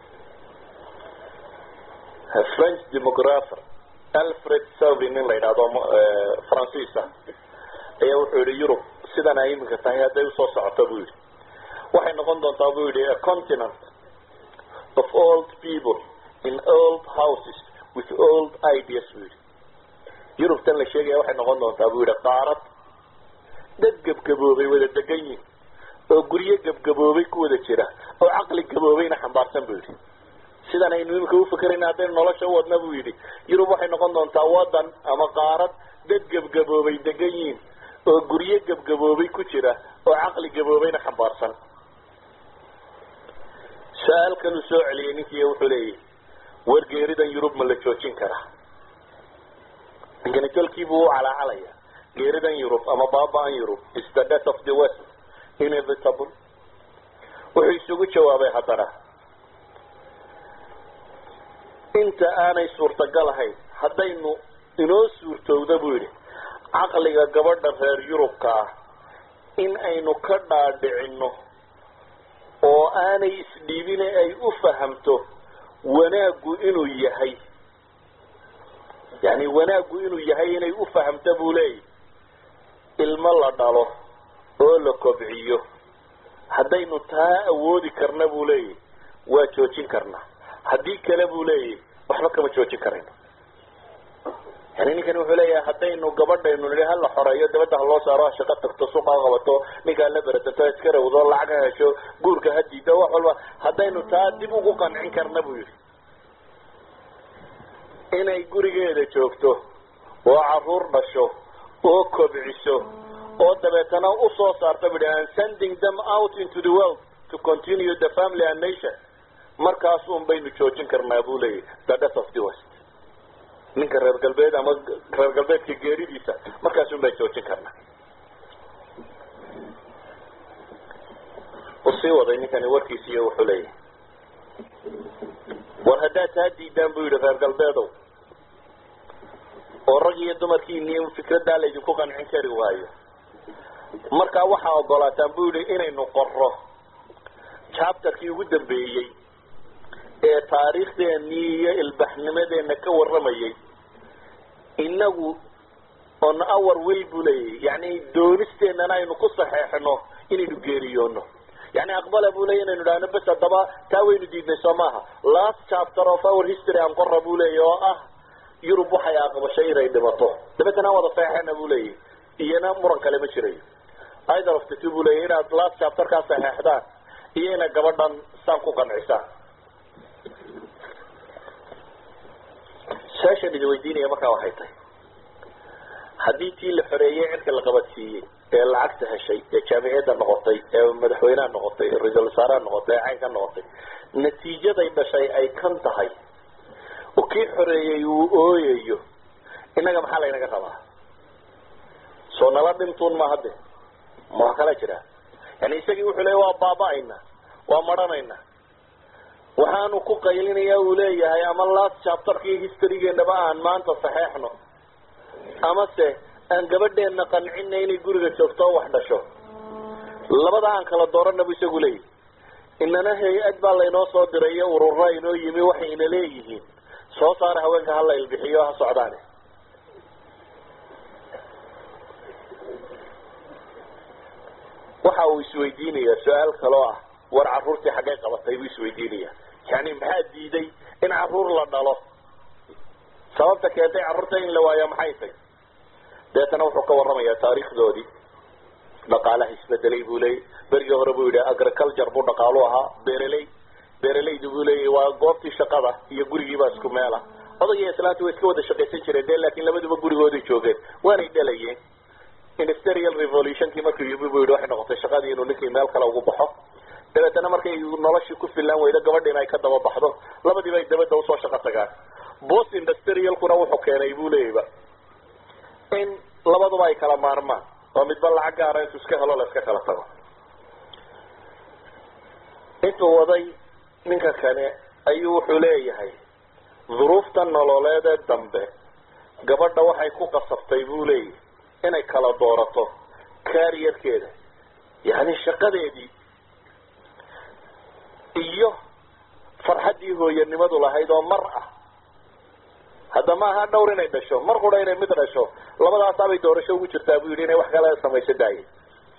[SPEAKER 1] french demographer alfred savin nin la yidhahdo faransiisa ayaa wuxuu yihi yurub sidan ay iminka tahay hadday usoo socoto buu yidhi waxay noqon doontaa buu yidhi a continent of old people in old houses with old ideas buu yidhi yurubtan la sheegaya waxay noqon doontaa buu yidhi qaarad dad gebgaboobay wada degan yihin oo guryo gebgaboobay ku wada jira oo caqli gaboobayna xambaarsan buu yidhi sidan aynu imika ufakerayna haddaynu nolosha u wadna buu yidhi yurub waxay noqon doontaa wadan ama qaarad dad gebgaboobay degan yihin oo guryo gebgaboobay ku jira oo caqli gaboobayna xambaarsan su-aal kaluu soo celiyay ninkii wuxuu leeyahy wargeeridan yurub ma la joojin karaa ninkani tolkiibuu u calaacalaya geeridan yurub ama baaba-an yurub is the death of the west inevitable wuxuu isugu jawaabay haddana inta aanay suurtagal ahayn haddaynu inoo suurtowda buu yidhi caqliga gabadha reer yurubka ah in aynu ka dhaadhicino oo aanay isdhiibine ay u fahamto wanaaggu inuu yahay yani wanaaggu inuu yahay inay u fahamto buu leeyahy ilmo la dhalo oo la kobciyo haddaynu taa awoodi karna buu leeyahy waa joojin karnaa haddii kale buu leeyahy waxba kama joojin karayno yani ninkani wuxuu leeyahay haddaynu gabadhaynu nidhi hala xoreeyo dabadda ha loo saaro ha shaqo tagto suuqa ha qabato ninkaa la beratanto iska rawdo lacag ha hesho guurka ha diido wax walba haddaynu taa dib ugu qancin karna buu yidhi inay gurigeeda joogto oo caruur dhasho oo kobciso oo dabeetana usoo saarta bui and sending them out into the world to continue the family and nation markaas un baynu joojin karnaa buu leeyahy the death of the west ninka reer galbeed ama reer galbeedka geeridiisa markaas un bay joojin karnaa u sii waday ninkani warkiisiiyo wuxuu leeyahay war haddaad taa diidaan buu yidhi reer galbeedow oo rag iyo dumarkiiniyo fikraddaa laydinku qancin kari waayo markaa waxaa ogolaataan buu yidhi inaynu qorro chapterkii ugu dambeeyey ee taariikhdeenii iyo ilbaxnimadeenna ka warramayay inagu on our will buu leeyahy yani doonisteennana aynu ku saxeexno inaynu geeriyoono yani aqbala buu leeyay inaynu idhahno bes haddaba taa waynu diidnay soo maaha last chapter of our history aan qora buu leeyahy oo ah yurub waxay aqbashay inay dhimato dabeetana wada saxeexana buu leeyahy iyana muran kale ma jirayo either of the two buu leeyahy inaad last chapterkaa saxeexdaan iyo inaad gabadhan saan ku qancisaan su-aashaan idi weydiinaya markaa waxay tahay haddii tii la xoreeyey cirka la qabadsiiyey ee lacagta heshay ee jaamiciyadda noqotay ee madaxweyneha noqotay ee ra-iisul wasaaraha noqotay ee caynka noqotay natiijaday dhashay ay kan tahay oo kii xoreeyey uu ooyayo innaga maxaa laynaga rabaa soo nala dhintuun ma hadde ma wax kala jira yani isagii wuxuu leeya waa baaba-ayna waa maranayna waxaanu ku qaylinaya uu leeyahay ama last chapterkii historygeenaba aan maanta saxeexno amase aan gabadheenna qancina inay guriga joogto oo wax dhasho labada aan kala doorana bu isagu leeyahy inana hay-ad baa laynoo soo diray iyo urura inoo yimi waxayna leeyihiin soo saara haweenka hala ilbixiyo ha socdaane waxa uu isweydiinaya su-aal kaloo ah war caruurtii xaggay qabatay buu isweydiinaya yani maxaa diiday in caruur la dhalo sababta keentay carruurta in la waayo maxay tay deetana wuxuu ka warramayaa taariikhdoodii dhaqaalaha isbedelay buu leeyay berigii hore buu yidhi agriculture buu dhaqaalu ahaa beeraley beeralaydu buu leeyahy waa goobtii shaqada iyo gurigiibaa isku meela odag iyo islaanta way iska wada shaqaysan jireen de laakiin labaduba gurigooday joogeen waanay dhalayeen industrial revolutionkii markuu yimi buu yidhi waxay noqotay shaqadii inuu ninkii meel kale ugu baxo dabeetana markay noloshii ku filaan weydo gabadhiina ay ka daba baxdo labadiiba ay dabadda usoo shaqo tagaan bost industrialkuna wuxuu keenay buu leeyayba in labaduba ay kala maarmaan oo midba lacag gaara intuu iska helo la iska kala tago intuu waday ninka kane ayuu wuxuu leeyahay duruufta nololeedee dambe gabadha waxay ku qasabtay buu leeyahy inay kala doorato kaariyarkeeda yani shaqadeedii iyo farxaddii hooyanimadu lahayd oo mar ah hadda ma aha dhawr inay dhasho mar qura inay mid dhasho labadaasaabay doorasho ugu jirtaa buu yidhi inay wax kale samayso daaye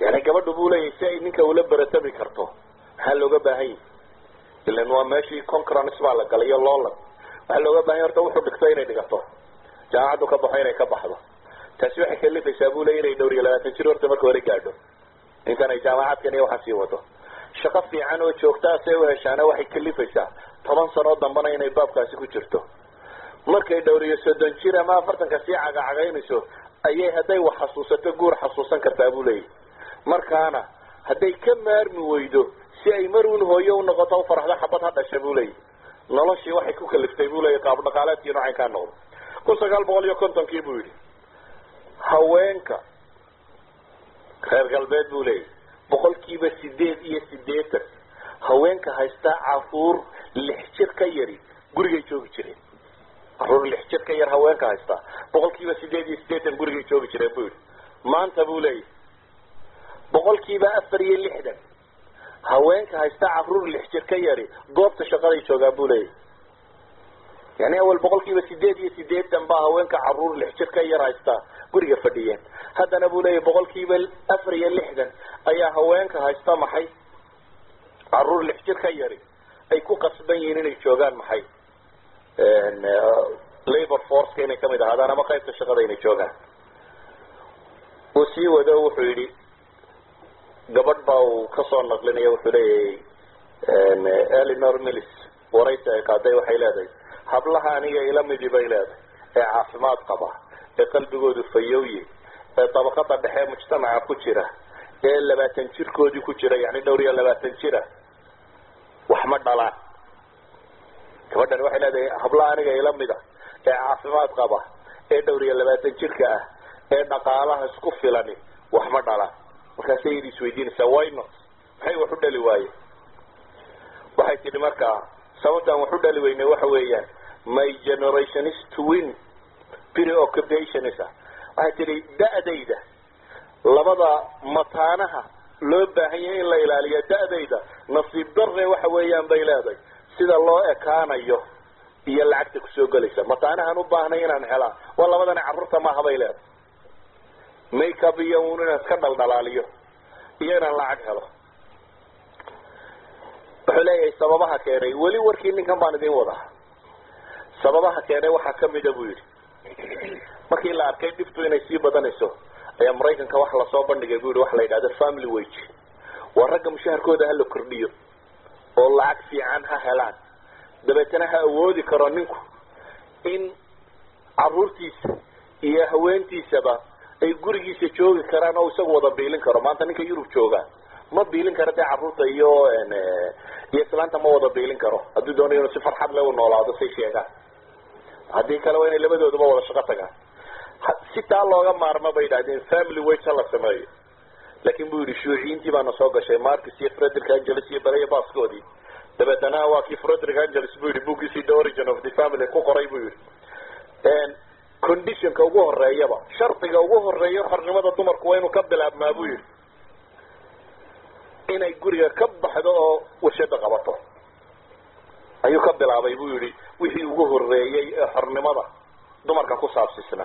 [SPEAKER 1] yani gabadhu buu leeyahay si ay ninka ula beratami karto maxaa looga baahan yahi ilan waa meeshii concurrence baa la galay iyo loolan waxaa looga bahan yahy horta wuxuu dhigto inay dhigato jaamacaddu ka baxo inay ka baxdo taasi waxay kalifaysaa buu leya inay dhowr iyo labaatan jir horta marka hore gaadho intan ay jaamacadkan iyo waxaa sii wado shaqo fiican oo joogtaa see u heshaana waxay kalifaysaa toban sanoo dambana inay baabkaasi ku jirto markay dhowr iyo soddon jir ama afartanka sii cagacagaynayso ayay hadday wax xasuusato guur xasuusan kartaa buu leeyahy markaana hadday ka maarmi weydo si ay mar uun hooyo u noqoto u faraxdo xabad ha dhasha buu leeyahy noloshii waxay ku kaliftay buu leeyahy qaab dhaqaaleedkii noocay kaa noqdo kun sagaal boqol iyo kontonkii buu yidhi haweenka reer galbeed buu leeyahy boqolkiiba sideed iyo sideetan haweenka haysta caruur lix jir ka yari gurigay joogi jireen caruur lix jir ka yar haweenka haysta boqolkiiba sideed iyo sideetan gurigay joogi jireen buu yidhi maanta buu leeyahy boqolkiiba afar iyo lixdan haweenka haysta caruur lix jir ka yari goobta shaqaday joogaan buu leeyahy yani awal boqolkiiba sideed iyo sideetan baa haweenka caruur lix jir ka yar haysta guriga fadhiyeen haddana buu leeyahy boqolkiiba afar iyo lixdan ayaa haweenka haysta maxay caruur lix jir ka yari ay ku qasban yihiin inay joogaan maxay labor forceka inay kamid ahaadaan ama qaybta shaqada inay joogaan uu sii wado wuxuu yidhi gabadh baa uu kasoo naqlinaya wuxuu leeyahay elinor millis waraysi ay qaaday waxay leedahay hablaha aniga ila midi bay leedahay ee caafimaad qaba ee qalbigoodu fayowye ee dabaqada dhexe mujtamaca ku jira ee labaatan jirkoodii ku jira yani dhowr iyo labaatan jira wax ma dhalaan gabadhani waxay leedahay hablaha aniga ila mida ee caafimaad qaba ee dhowr iyo labaatan jirka ah ee dhaqaalaha isku filani wax ma dhalaan markaasay yidi isweydiinaysaa why not maxay wax u dhali waaye waxay tidhi markaa sababtaan wax u dhali weynay waxa weeyaan my generation is to win preoccupationis ah waxay tidhi da-dayda labada mataanaha loo baahan yahay in la ilaaliyo da-dayda nasiib darre waxa weeyaan bay leedahay sida loo ekaanayo iyo lacagta kusoo gelaysa mataanahan u baahnay inaan helaa waa labadani carruurta maaha bay leedahay makeup iyo un inaan iska dhaldhalaaliyo iyo inaan lacag helo wuxuu leeyahay sababaha keenay weli warkii ninkan baan idin wadaa sababaha keenay waxaa kamida buu yidhi markii la arkay dhibtu inay sii badanayso ayaa maraykanka wax lasoo bandhigay bu yidhi waxa la yidhahda family wage waa ragga mushaharkooda hala kordhiyo oo lacag fiican ha helaan dabeetana ha awoodi karo ninku in caruurtiisa iyo haweentiisaba ay gurigiisa joogi karaan oo isagu wada biilin karo maanta ninka yurub jooga ma biilin karo dee carruurta iyo iyo islaanta ma wada biilin karo hadduu doonayo inuu si farxad le u noolaado say sheegaan haddii kale waa inay labadooduba wada shaqo tagaan si taa looga maarmo bay yidhahdeen family wage ha la sameeyo laakin bu yidhi shuuciyiintii baana soo gashay marcus iyo frederick angeles iyo beleya baskoodii dabeetana waa kii frederick angeles bu yidhi bookgiisii the origin of the family ku qoray bu yidhi conditionka ugu horeeyaba shardiga ugu horeeya xornimada dumarku waa inuu ka bilaabmaa bu yidhi inay guriga ka baxdo oo warshada qabato ayuu ka bilaabay bu yidhi wixii ugu horeeyey ee xornimada dumarka ku saabsisnaa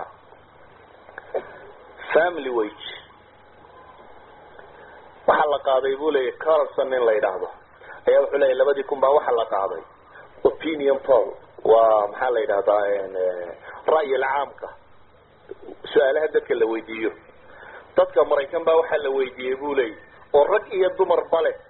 [SPEAKER 1] family wage waxaa la qaaday bu leeyahy carlson in la yidhaahdo ayaa wuxuu leeyahy labadii kun baa waxaa la qaaday opinion poll waa maxaa la yidhahdaa ra'yil caamka su-aalaha dadka la weydiiyo dadka maraykan baa waxaa la weydiiyey bu leeyahy oo rag iyo dumarba leh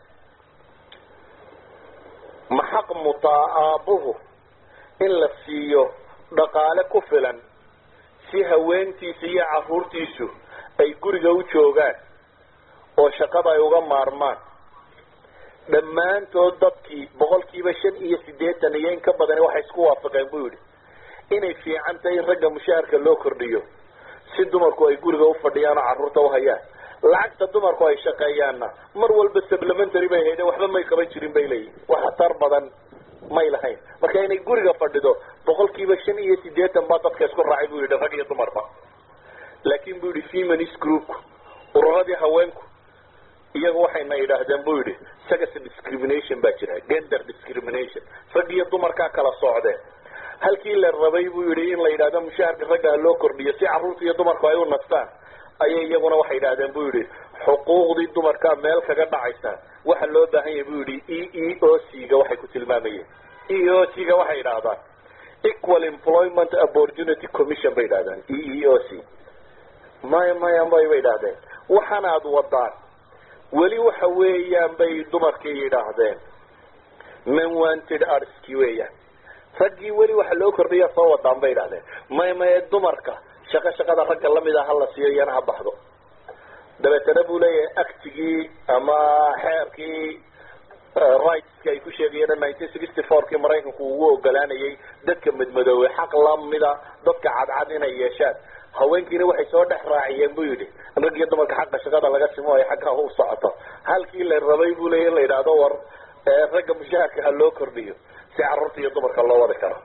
[SPEAKER 1] ma xaq mutaa aabuhu in la siiyo dhaqaale ku filan si haweentiisa iyo caruurtiisu ay guriga u joogaan oo shaqada ay uga maarmaan dhammaantood dadkii boqolkiiba shan iyo siddeetan iyo in ka badani waxay isku waafaqeen buu yidhi inay fiican tahay in ragga mushaharka loo kordhiyo si dumarku ay guriga u fadhiyaan oo carruurta u hayaan lacagta dumarku ay shaqeeyaanna mar walba supplementary bay hayde waxba may qaban jirin bay leeyihin wax tar badan may lahayn marka inay guriga fadhido boqolkiiba shan iyo siddeetan baa dadka isku raacay buu yidhi rag iyo dumarba laakin buu yidhi feminist groupku ururadii haweenku iyagu waxayna yidhaahdeen buu yidhi sex discrimination baa jira gender discrimination rag iyo dumarkaa kala socdeen halkii la rabay buu yidhi in la yidhahdo mushaharka ragga ha loo kordhiyo si carruurta iyo dumarku ay u nastaan ayay iyaguna waxay yidhahdeen buu yidhi xuquuqdii dumarkaa meel kaga dhacaysa waxa loo baahan yahay buu yihi e e o c ga waxay ku tilmaamayeen e o c ga waxay yidhaahdaan equal employment opportunity commission bay yidhahdaan e e o c maya maya may bay yidhahdeen waxana ad wadaan weli waxa weeyaan bay dumarkii yidhaahdeen men wanted artski weeyaan raggii weli waxa loo kordhiya soo wadaan bay yidhahdeen may maye dumarka shaqo shaqada ragga lamida hala siiyo iyana ha baxdo dabeetana buu leeyahay actigii ama xeerkii rightski ay ku sheegayeen nineteen sixty fourkii maraykanku ugu ogolaanayay dadka madmadoobe xaq lamida dadka cadcad inay yeeshaan haweenkiina waxay soo dhex raaciyeen buu yidhi rag iyo dumarka xaqa shaqada laga simo ay xagga u socoto halkii la rabay buu leeya in la yidhaahdo war ragga mushaharka ha loo kordhiyo si carruurta iyo dumarka loo wadi karo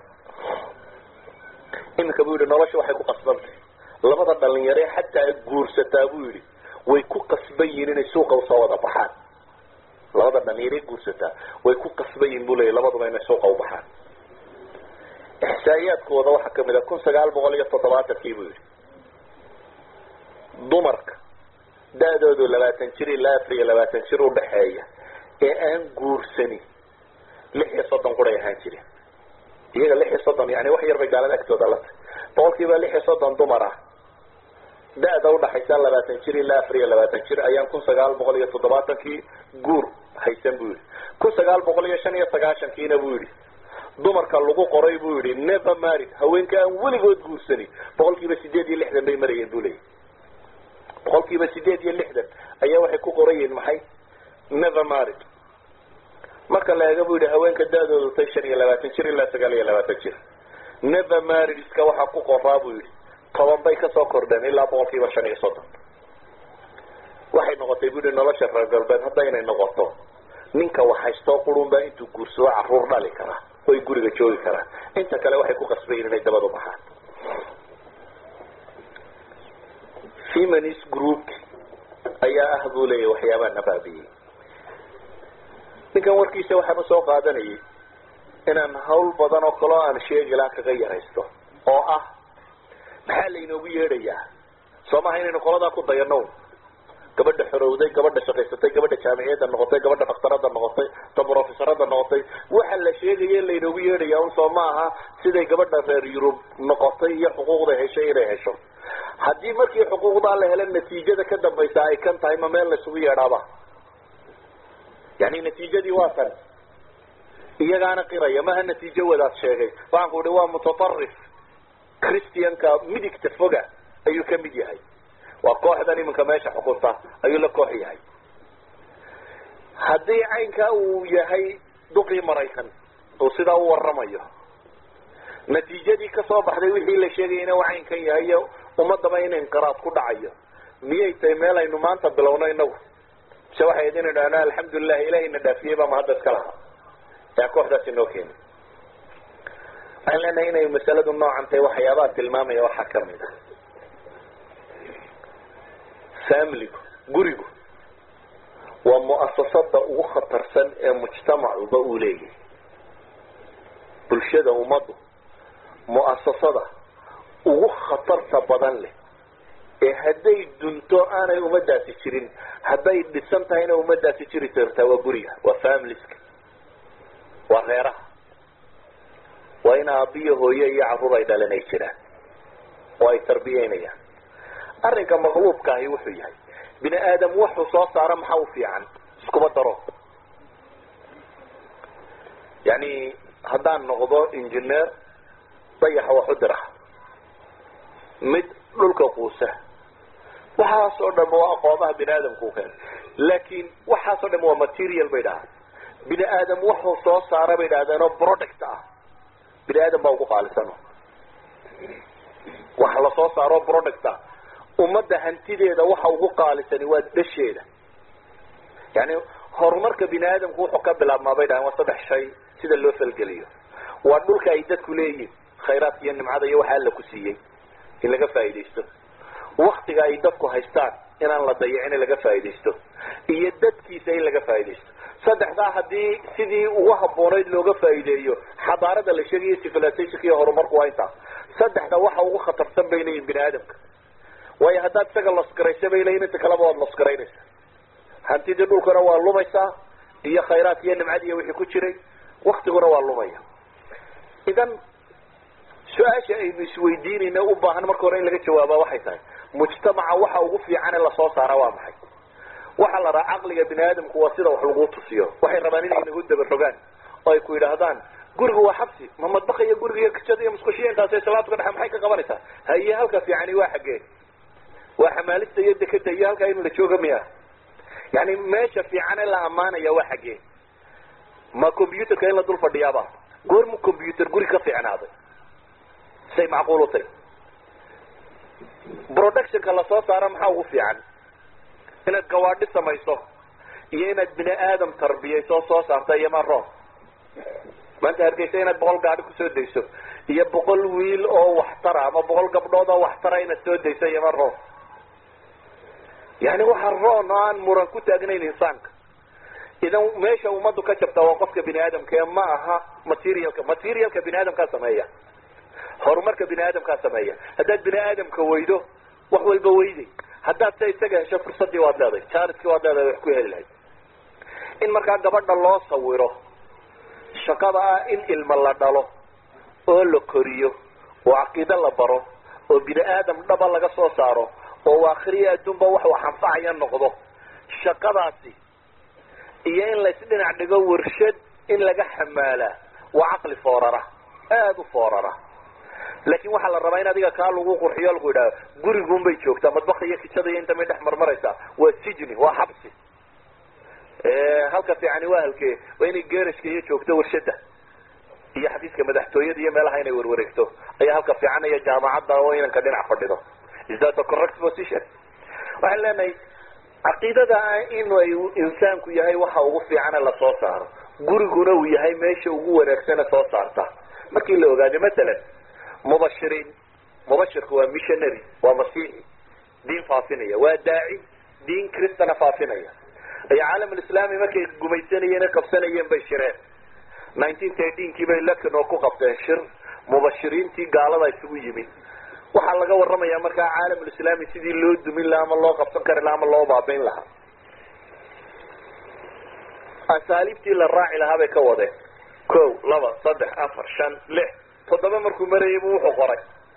[SPEAKER 1] iminka buu yidhi nolosha waxay ku qasbantay labada dhalinyare xataa guursataa buu yidhi way ku qasban yihiin inay suuqa usoo wada baxaan labada dhalinyare guursataa way ku qasban yihin buu leeya labaduba inay suuqa u baxaan ixsaa'iyaadkooda waxaa kamid a kun sagaal boqol iyo toddobaatankii buu yidhi dumarka da-doodu labaatan jir ilaa afar iyo labaatan jir udhaxeeya ee aan guursani lix iyo soddon quray ahaan jirin iyaga lix iyo soddon yani wax yar bay gaalada agtooda la tahay boqolkiiba lix iyo soddon dumar ah da-da udhaxaysa labaatan jir ilaa afar iyo labaatan jir ayaan kun sagaal boqol iyo toddobaatankii guur haysan buu yidhi kun sagaal boqol iyo shan iyo sagaashankiina buu yidhi dumarka lagu qoray buu yidhi never married haweenka aan weligood guursanin boqol kiiba sideed iyo lixdan bay marayeen buu leeyahy boqol kiiba sideed iyo lixdan ayaa waxay ku qorayiin maxay never married marka la eega buu yidhi haweenka da-doodu tay shan iyo labaatan jir ilaa sagaal iyo labaatan jir never married iska waxaa ku qoraa buu yidhi toban bay kasoo kordheen ilaa boqol kiiba shan iyo soddon waxay noqotay buu yihi nolosha reer galbeed hadda inay noqoto ninka waxhaystoo qurun baa intuu guursado carruur dhali karaa oy guriga joogi karaa inta kale waxay ku qasbayiin inay dabadu baxaan feminist group ayaa ah buu leeyahy waxyaabaha nabaabiyey ninkan warkiisa waxaan usoo qaadanayay inaan hawl badan oo kaleo aan sheegi laha kaga yaraysto oo ah maxaa laynoogu yeedhayaa soo maha inaynu qoladaa ku dayano gabadha xorowday gabadha shaqaysatay gabadha jaamiciyadda noqotay gabadha dhakhtarada noqotay ta brofesorada noqotay waxa la sheegaya in laynoogu yeedhaya un soo ma aha siday gabadha reer yurub noqotay iyo xuquuqda heshay inay hesho haddii markii xuquuqdaa la helo natiijada ka dambaysa ay kan tahay ma meel laysugu yeedhaaba yani natiijadii waa tan iyagaana qiraya maha natiijo wadaad sheegay waxaan ku ihi waa mutatarif christianka midigta foga ayuu ka mid yahay waa kooxdan iminka meesha xukunta ayuu la koox yahay haddii caynkaa uu yahay duqii maraykan uu sidaa u waramayo natiijadii kasoo baxday wixii la sheegayana waa caynkan yahay iyo ummadaba in inqiraad ku dhacayo miyay tahay meel aynu maanta bilowno inagu mise waxay ayd inu dhahna alxamdulilah ilahayna dhaafiyey baa mahadda iska lahaa yaa kooxdaasi noo keeni waxaan leenahay inay masaladu noocan tahay waxyaabaha tilmaamaya waxaa kamid a familigu gurigu waa mu'asasada ugu khatarsan ee mujtamacuba uu leeyahay bulshada ummaddu mu'asasada ugu khatarta badan leh ee hadday dunto aanay ummadaasi jirin hadday dhisan tahayna ummadaasi jiri kartaa waa guriga waa familiska waa reeraha waa in aabiyo hooye iyo carruur ay dhalan ay jiraan oo ay tarbiyeynayaan arrinka maqluubka ahi wuxuu yahay bini aadam wuxuu soo saaro maxaa u fiican iskuma daro yani haddaan noqdo engineer dayaxa wax u dira mid dhulka quusa waxaas oo dhan waa aqoomaha bini aadamku keenay laakin waxaas o dhan waa material bay dhahaan bini aadam wuxuu soo saara bay dhahdeen oo product ah bini aadam baa ugu qaalisano wax lasoo saaro product ah ummadda hantideeda waxa ugu qaalisani waa dasheeda yani horumarka bini aadamku wuxuu ka bilaabmaa bay dhahaan waa saddex shay sida loo falgeliyo waa dhulka ay dadku leeyihin khayraadka iyo nimcada iyo waxa alla ku siiyey in laga faaidaysto waktiga ay dadku haystaan inaan la dayicin in laga faaidaysto iyo dadkiisa in laga faaidaysto saddexdaa haddii sidii ugu haboonayd looga faa'iideeyo xadaarada la sheegayo civilizationka iyo horumarku waa intaa saddexda waxa ugu khatarsan bay leeyihin bini aadamka waayo haddaad isaga losgaraysa bay leeyihin inta kaleba waad losgaraynaysa hantidii dhulkuna waa lumaysaa iyo khayraadka iyo nimcadi iyo wixii ku jiray waktiguna waa lumaya idan su-aasha aynu isweydiinayna u baahan marka hore in laga jawaaba waxay tahay mujtamaca waxa ugu fiican ee lasoo saara waa maxay waxaa la rahaa caqliga bini aadamku waa sida wax lagu tusiyo waxay rabaan inay nagu dabarogaan oo ay ku yidhaahdaan gurigu waa xabsi ma madbaqa iyo guriga iyo kijada iyo musqushiya intaas salaadka dhexe maxay ka qabanaysaa haye halka fiicani waa xaggee waa xamaalista iyo dekeda iyo halkaa in la jooga miya yani meesha fiicane la ammaanaya waa xaggee ma combyuterka in la dul fadhiyaaba goormu combyuter guri ka fiicnaaday say macquul u tay productionka lasoo saaro maxaa ugu fiican inaad gawaadhi samayso iyo inaad bini aadam tarbiyayso soo saarta iyo maroon maanta hargeysa inaad boqol gaadhi kusoo dayso iyo boqol wiil oo waxtara ama boqol gabdhood oo waxtara inaad soo dayso iyo maroon yani waxa roon oo aan muran ku taagnayn insaanka idan meesha ummaddu ka jabta waa qofka bini aadamka ee ma aha materialka materialka bini aadamkaa sameeya horumarka bini aadamkaa sameeya haddaad bini aadamka weydo wax walba weyday haddaad se isaga hesho fursadii waad leedahay jariskii waad leedahay wax ku heli lahayd in markaa gabadha loo sawiro shaqada ah in ilma la dhalo oo la koriyo oo caqiido la baro oo bini aadam dhaba laga soo saaro oo aakhiriya adduunba wax wax anfacaya noqdo shaqadaasi iyo in laysdhinac dhigo warshad in laga xamaalaa waa caqli foorara aada u foorara laakin waxaa la rabaa in adiga kaa lagu qurxiyo lagu yidhahdo gurigun bay joogtaa madbaka iyo kijada iyo inta may dhex marmaraysaa waa sijni waa xabsi halka fiicani waa halkee waa inay gerashka iyo joogto warshada iyo xafiiska madaxtooyada iyo meelaha inay warwareegto ayaa halka fiican iyo jaamacadda oo inanka dhinac fadhido is that a correct position waxaan leenahay caqiidada ah in ay insaanku yahay waxa ugu fiicane lasoo saaro guriguna uu yahay meesha ugu wanaagsane soo saarta markii la ogaado masalan mubashiriin mubashirku waa missionary waa masiixi diin faafinaya waa daaci diin cristana faafinaya ay caalam alislami markay gumaysanayeen qabsanayeen bay shireen nineteen thirteenkii bay lekanoo ku qabteen shir mubashiriintii gaalada isugu yimid waxaa laga warramaya markaa caalam alislami sidii loo dumin lahaa ama loo qabsan kari lahaa ama loo baabayn lahaa asaaliibtii la raaci lahaa bay ka wadeen ko laba saddex afar shan lix toddoba markuu marayay bu wuxuu qoray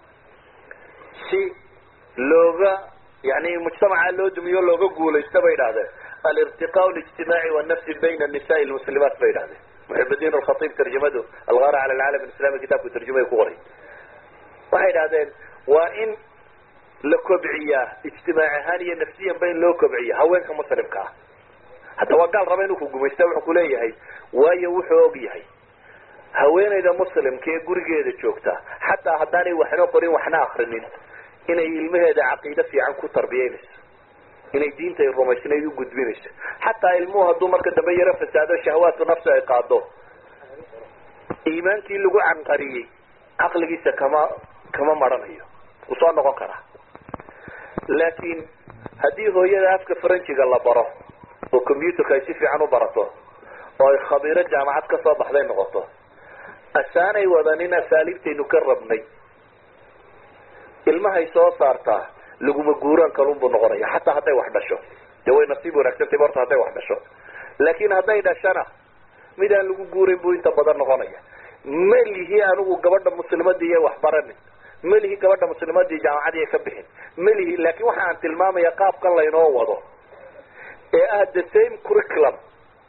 [SPEAKER 1] si looga yani mujtamaca loo dumiyo looga guulaysto bay idhahdeen alirtiqaa lijtimaaci wanafsi bayna annisaai lmuslimaat bay idhahdeen muxibdiin alkhatiib tarjamadu algaara cala alcaalam alislami kitaabku tarjumay ku qoray waxay idhahdeen waa in la kobciyaa ijtimaac ahaan iyo nafsiyanba in loo kobciya haweenka muslimka ah hadda waa gaal raba inuu ku gumaysta wuxuu kuleeyahay waayo wuxuu og yahay haweenayda muslimka ee gurigeeda joogta xataa haddaanay waxna qorin waxna akrinin inay ilmaheeda caqiide fiican ku tarbiyeynayso inay diinta ay rumaysnayd u gudbinayso xataa ilmuhu hadduu marka dambe yaro fasaado shahawaadku nafsi ay qaado iimaankii lagu canqariyey caqligiisa kama kama maranayo wuu soo noqon karaa laakiin haddii hooyada afka faranjiga la baro oo combyuterka ay si fiican u barato oo ay khabiiro jaamacad kasoo baxday noqoto asaanay wadanin asaaliibtaynu ka rabnay ilmahay soo saartaa laguma guuraan kalunbuu noqonaya xataa hadday wax dhasho dee way nasiib wanaagsantay horta hadday wax dhasho laakiin hadday dhashana mid aan lagu guurayn buu inta badan noqonaya ma lihi anigu gabadha muslimadii iyo wax baranin ma lihi gabadha muslimadii jaamacadii ka bixin ma lihi laakin waxa aan tilmaamaya qaabkan laynoo wado ee ah the same curriculum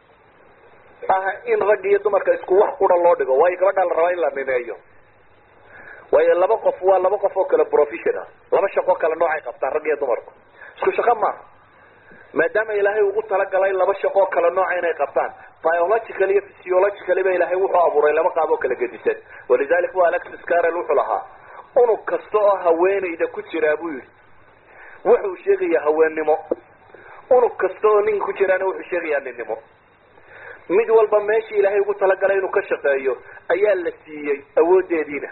[SPEAKER 1] ah in rag iyo dumarka isku wax qura loo dhigo waayo gabadha la rabaa in la nimeeyo waayo laba qof waa laba qof oo kale professional laba shaqo kale noocay qabtaan rag iyo dumarku isku shaqo maaha maadaama ilaahay ugu talagalay laba shaqoo kale nooca inay qabtaan biological iyo physiological ba ilaahay wuxuu abuuray laba qaab oo kala gedisan walidalik bu alexis carel wuxuu lahaa unug kasta oo haweenayda ku jiraa buu yihi wuxuu sheegayaa haweennimo unug kasta oo ninka ku jiraana wuxuu sheegayaa ninnimo mid walba meeshii ilaahay ugu talagalay inuu ka shaqeeyo ayaa la siiyey awoodeediina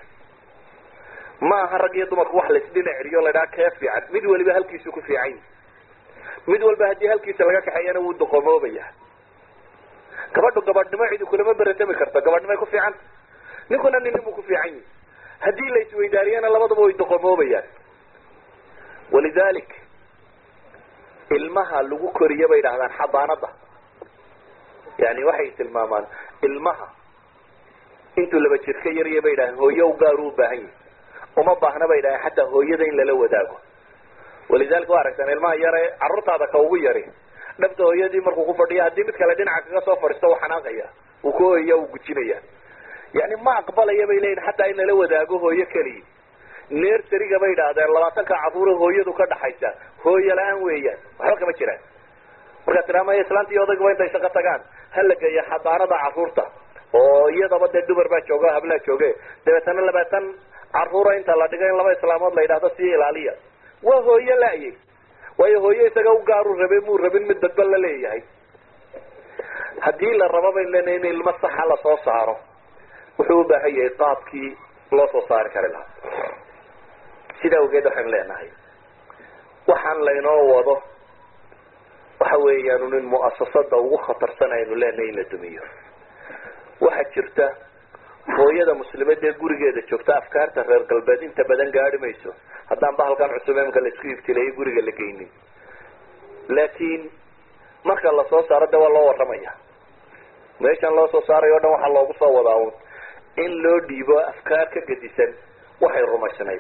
[SPEAKER 1] ma aha rag iyo dumarku wax laisdhinac celiyo la dhaha kee fiican mid waliba halkiisu ku fiican yahi mid walba haddii halkiisa laga kaxeeyana wuu doqomoobaya gabadhu gabadhnimo cidi kulama beratami karta gabadhnimay ku fiicanta ninkuna ninnimu ku fiican yihi haddii la isweydaariyana labadaba way doqomoobayaan walidalik ilmaha lagu koriyo bay idhahdaan xabaanada yani waxay tilmaamaan ilmaha intuu laba jir ka yarya bay idhahdeen hooyo u gaaru u baahan yahi uma baahna bay idhahdeen xataa hooyada in lala wadaago walidalika wa aragtaan ilmaha yare carruurtaada ka ugu yari dhabta hooyadii markuu ku fadhiya haddii mid kale dhinaca kaga soo fadhiisto uu xanaaqaya uu ku hoyaya uu gujinaya yani ma aqbalaya bay leeyihin xataa in lala wadaago hooyo keliya nersariga bay idhaahdeen labaatanka carruura hooyadu ka dhaxaysa hooyo la-aan weeyaan waxba kama jiraan markaa tiraamaya islaanta iyo odayguba intay shaqo tagaan hala geeya xadaanada carruurta oo iyadaba dee dumar baa jooga hablaa jooge dabeetana labaatan carruura inta la dhigo in laba islaamood la yidhahdo sii ilaaliya waa hooyo la-ye waayo hooyo isaga u gaaru rabe muu rabin mid dadba la leeyahay haddii la rabo bayn leenahay in ilmo saxa lasoo saaro wuxuu u baahan yahay qaabkii loo soo saari kari lahaa sidaa awgeed waxaynu leenahay waxaan laynoo wado waxa weeyaan in mu'asasada ugu khatarsan aynu leenahay in la dumiyo waxaa jirta hooyada muslimadee gurigeeda joogta afkaarta reer galbeed inta badan gaari mayso haddaan bahalkan cusub imka laisku ibtileeyay guriga la geynin laakiin marka lasoo saaro de waa loo warramaya meeshan loo soo saarayo o dhan waxaa loogu soo wadaa un in loo dhiibo afkaar ka gedisan waxay rumaysnayd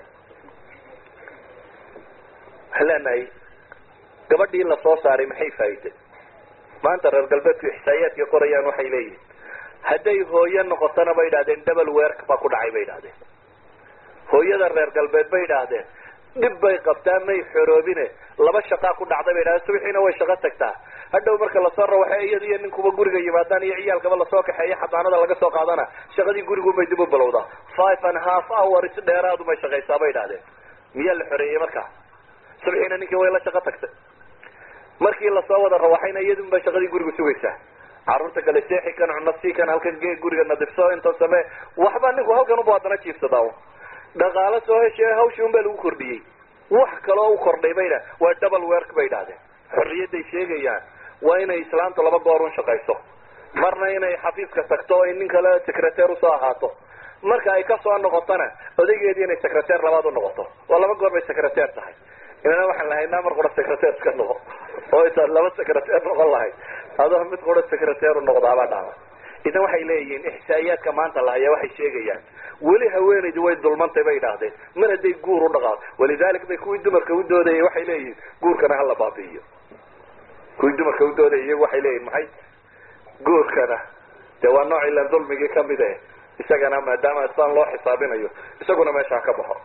[SPEAKER 1] waxaan leenahay gabadhii lasoo saaray maxay faa'iiday maanta reer galbeedku ixsaayaadka qorayaan waxay leeyihin hadday hooyo noqotona bay idhahdeen double werk baa ku dhacay bay idhahdeen hooyada reer galbeed bay idhaahdeen dhib bay qabtaa may xoroobine laba shaqaa ku dhacday bay idhahdeen subixiina way shaqo tagtaa hadhow marka lasoo rawaxo iyada iyo ninkuba guriga yimaadaan iyo ciyaalkaba lasoo kaxeeya xadaanada laga soo qaadana shaqadii gurigunbay dib u bilowdaa five and half hours dheeraadumay shaqaysaa bay idhahdeen miyaa la xoreeyey markaa subixiina ninkii way la shaqo tagtay markii lasoo wada rawaxayna iyadun bay shaqadii guriga sugaysaa carruurta kale seexi kan cuno sii kan halkan gee guriga nadifso inta samee waxba ninku halkan uba haddana jiifsadaa un dhaqaalo soo heshe hawshii un baa lagu kordhiyey wax kaloo u kordhay bay dha waa double werk bay idhahdeen xorriyadday sheegayaan waa inay islaamtu laba goor un shaqayso marna inay xafiiska tagto o nin kale secreteer usoo ahaato marka ay kasoo noqotona odaygeedii inay secreteer labaad u noqoto waa laba goor bay secreteer tahay inana waxaan lahaynaa mar qura secreteer iska noqo oo intaad laba secreteer noqon lahayd adoo mid qura secreteer u noqdaabaa dhaama idan waxay leeyihiin ixsaa'iyaadka maanta la hayaa waxay sheegayaan weli haweenaydu way dulmantay bay idhaahdeen mar hadday guur u dhaqaado walidalik bay kuwii dumarka u doodayay waxay leeyihiin guurkana hala baabi'iyo kuwii dumarka u doodayay iyagu waxay leeyihin maxay guurkana dee waa nooc ilan dulmigii kamid eh isagana maadaama isaan loo xisaabinayo isaguna meesha ha ka baxo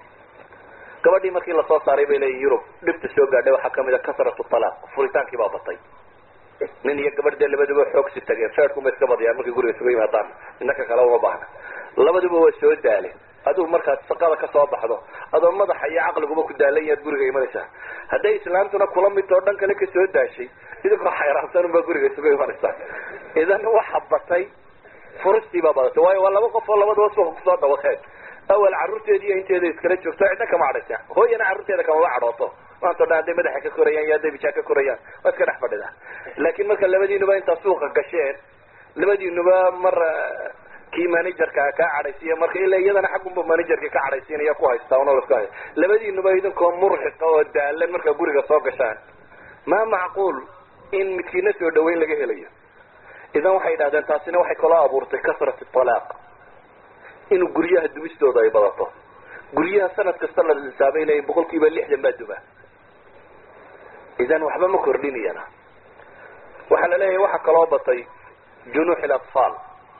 [SPEAKER 1] gabadhii markii lasoo saaray bay leeyihin yurub dhibta soo gaadhay waxaa kamid a kasratu talaaq furitaankii baa batay nin iyo gabadh dee labaduba xoog si tageen feerkuma iska badiyaan markay guriga isuga yimaadaan inaka kale uma baahna labaduba waa soo daaleen adigu markaad shaqada kasoo baxdo adoo madaxa iyo caqliguba ku daalan yaad guriga imanaysaa hadday islaamtuna kula midtoo dhan kale kasoo daashay idinkoo xayraansan unbaa guriga isuga imanaysaa idan waxa batay furistii baa badatay waayo waa laba qof oo labadaba suuqa kusoo dhawaqeen awal carruurteedi iyo inteeda iskala joogto cidna kama cadhaysa hooyana carruurteeda kamaba cadhooto maantao dhan hadday madaxa ka korayaan iyo hadday bijaa ka korayaan waa iska dhex fadhida laakiin marka labadiinuba intaa suuqa gasheen labadiinuba mar kii managerka kaa cadhaysiiya marka ilaa iyadana xaggunba managerka ka cadhaysiinaya ku haystaa una iska hay labadiinuba idinkoo murxiqa oo daalan markaa guriga soo gashaan ma macquul in midkiina soo dhaweyn laga helayo idan waxay idhahdeen taasina waxay kaloo abuurtay kasrat talaaq inuu guryaha dumistooda ay badato guryaha sanad kasta la xisaabay leeyiin boqol kiiba lixdan baa duma idan waxba ma kordhinayana waxaa la leeyahay waxaa kaloo batay junuux ilatfaal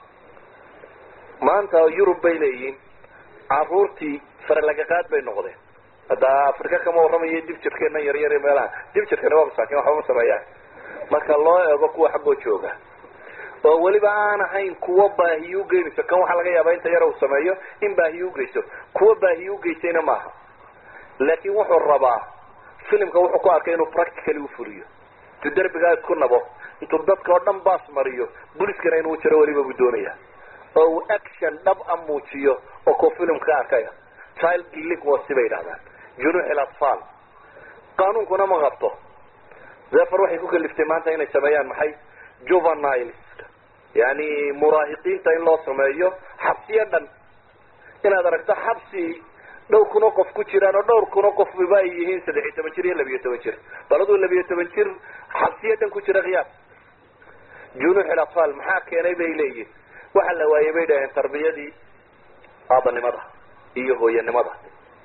[SPEAKER 1] maanta yurub bay leeyihiin caruurtii faralagaqaad bay noqdeen hadda afrika kama warramayo dib jirkeena yaryar meelaha dib jirkana waa masaakin waxba ma sameeyaan marka loo eego kuwa xaggoo jooga oo weliba aan ahayn kuwa baahiye ugeynayso kan waxaa laga yaabaa inta yar uu sameeyo in baahiye ugeyso kuwa baahiye ugeysayna maaha laakin wuxuu rabaa filimka wuxuu ku arkay inuu practically ufuriyo intuu derbigaa isku nabo intuu dadka oo dhan baas mariyo buliskana inuu jiro weliba buu doonaya oo uu action dhab a muujiyo oo kuwa filimka ka arkaya child delinquency bay yidhahdaan junuux ilatfaal qaanuunkuna ma qabto zefer waxay ku kaliftay maanta inay sameeyaan maxay juveniles yani muraahiqiinta in loo sameeyo xabsiyo dhan inaad aragto xabsi dhowr kun oo qof ku jiraan oo dhowr kun oo qofba ay yihiin saddex iyo toban jir iyo labiyo toban jir baladuu labiyo toban jir xabsiya dhan ku jira khiyaar junuuxil atfaal maxaa keenay bay leeyihin waxa la waayey bay dhaheen tarbiyadii aabanimada iyo hooyanimada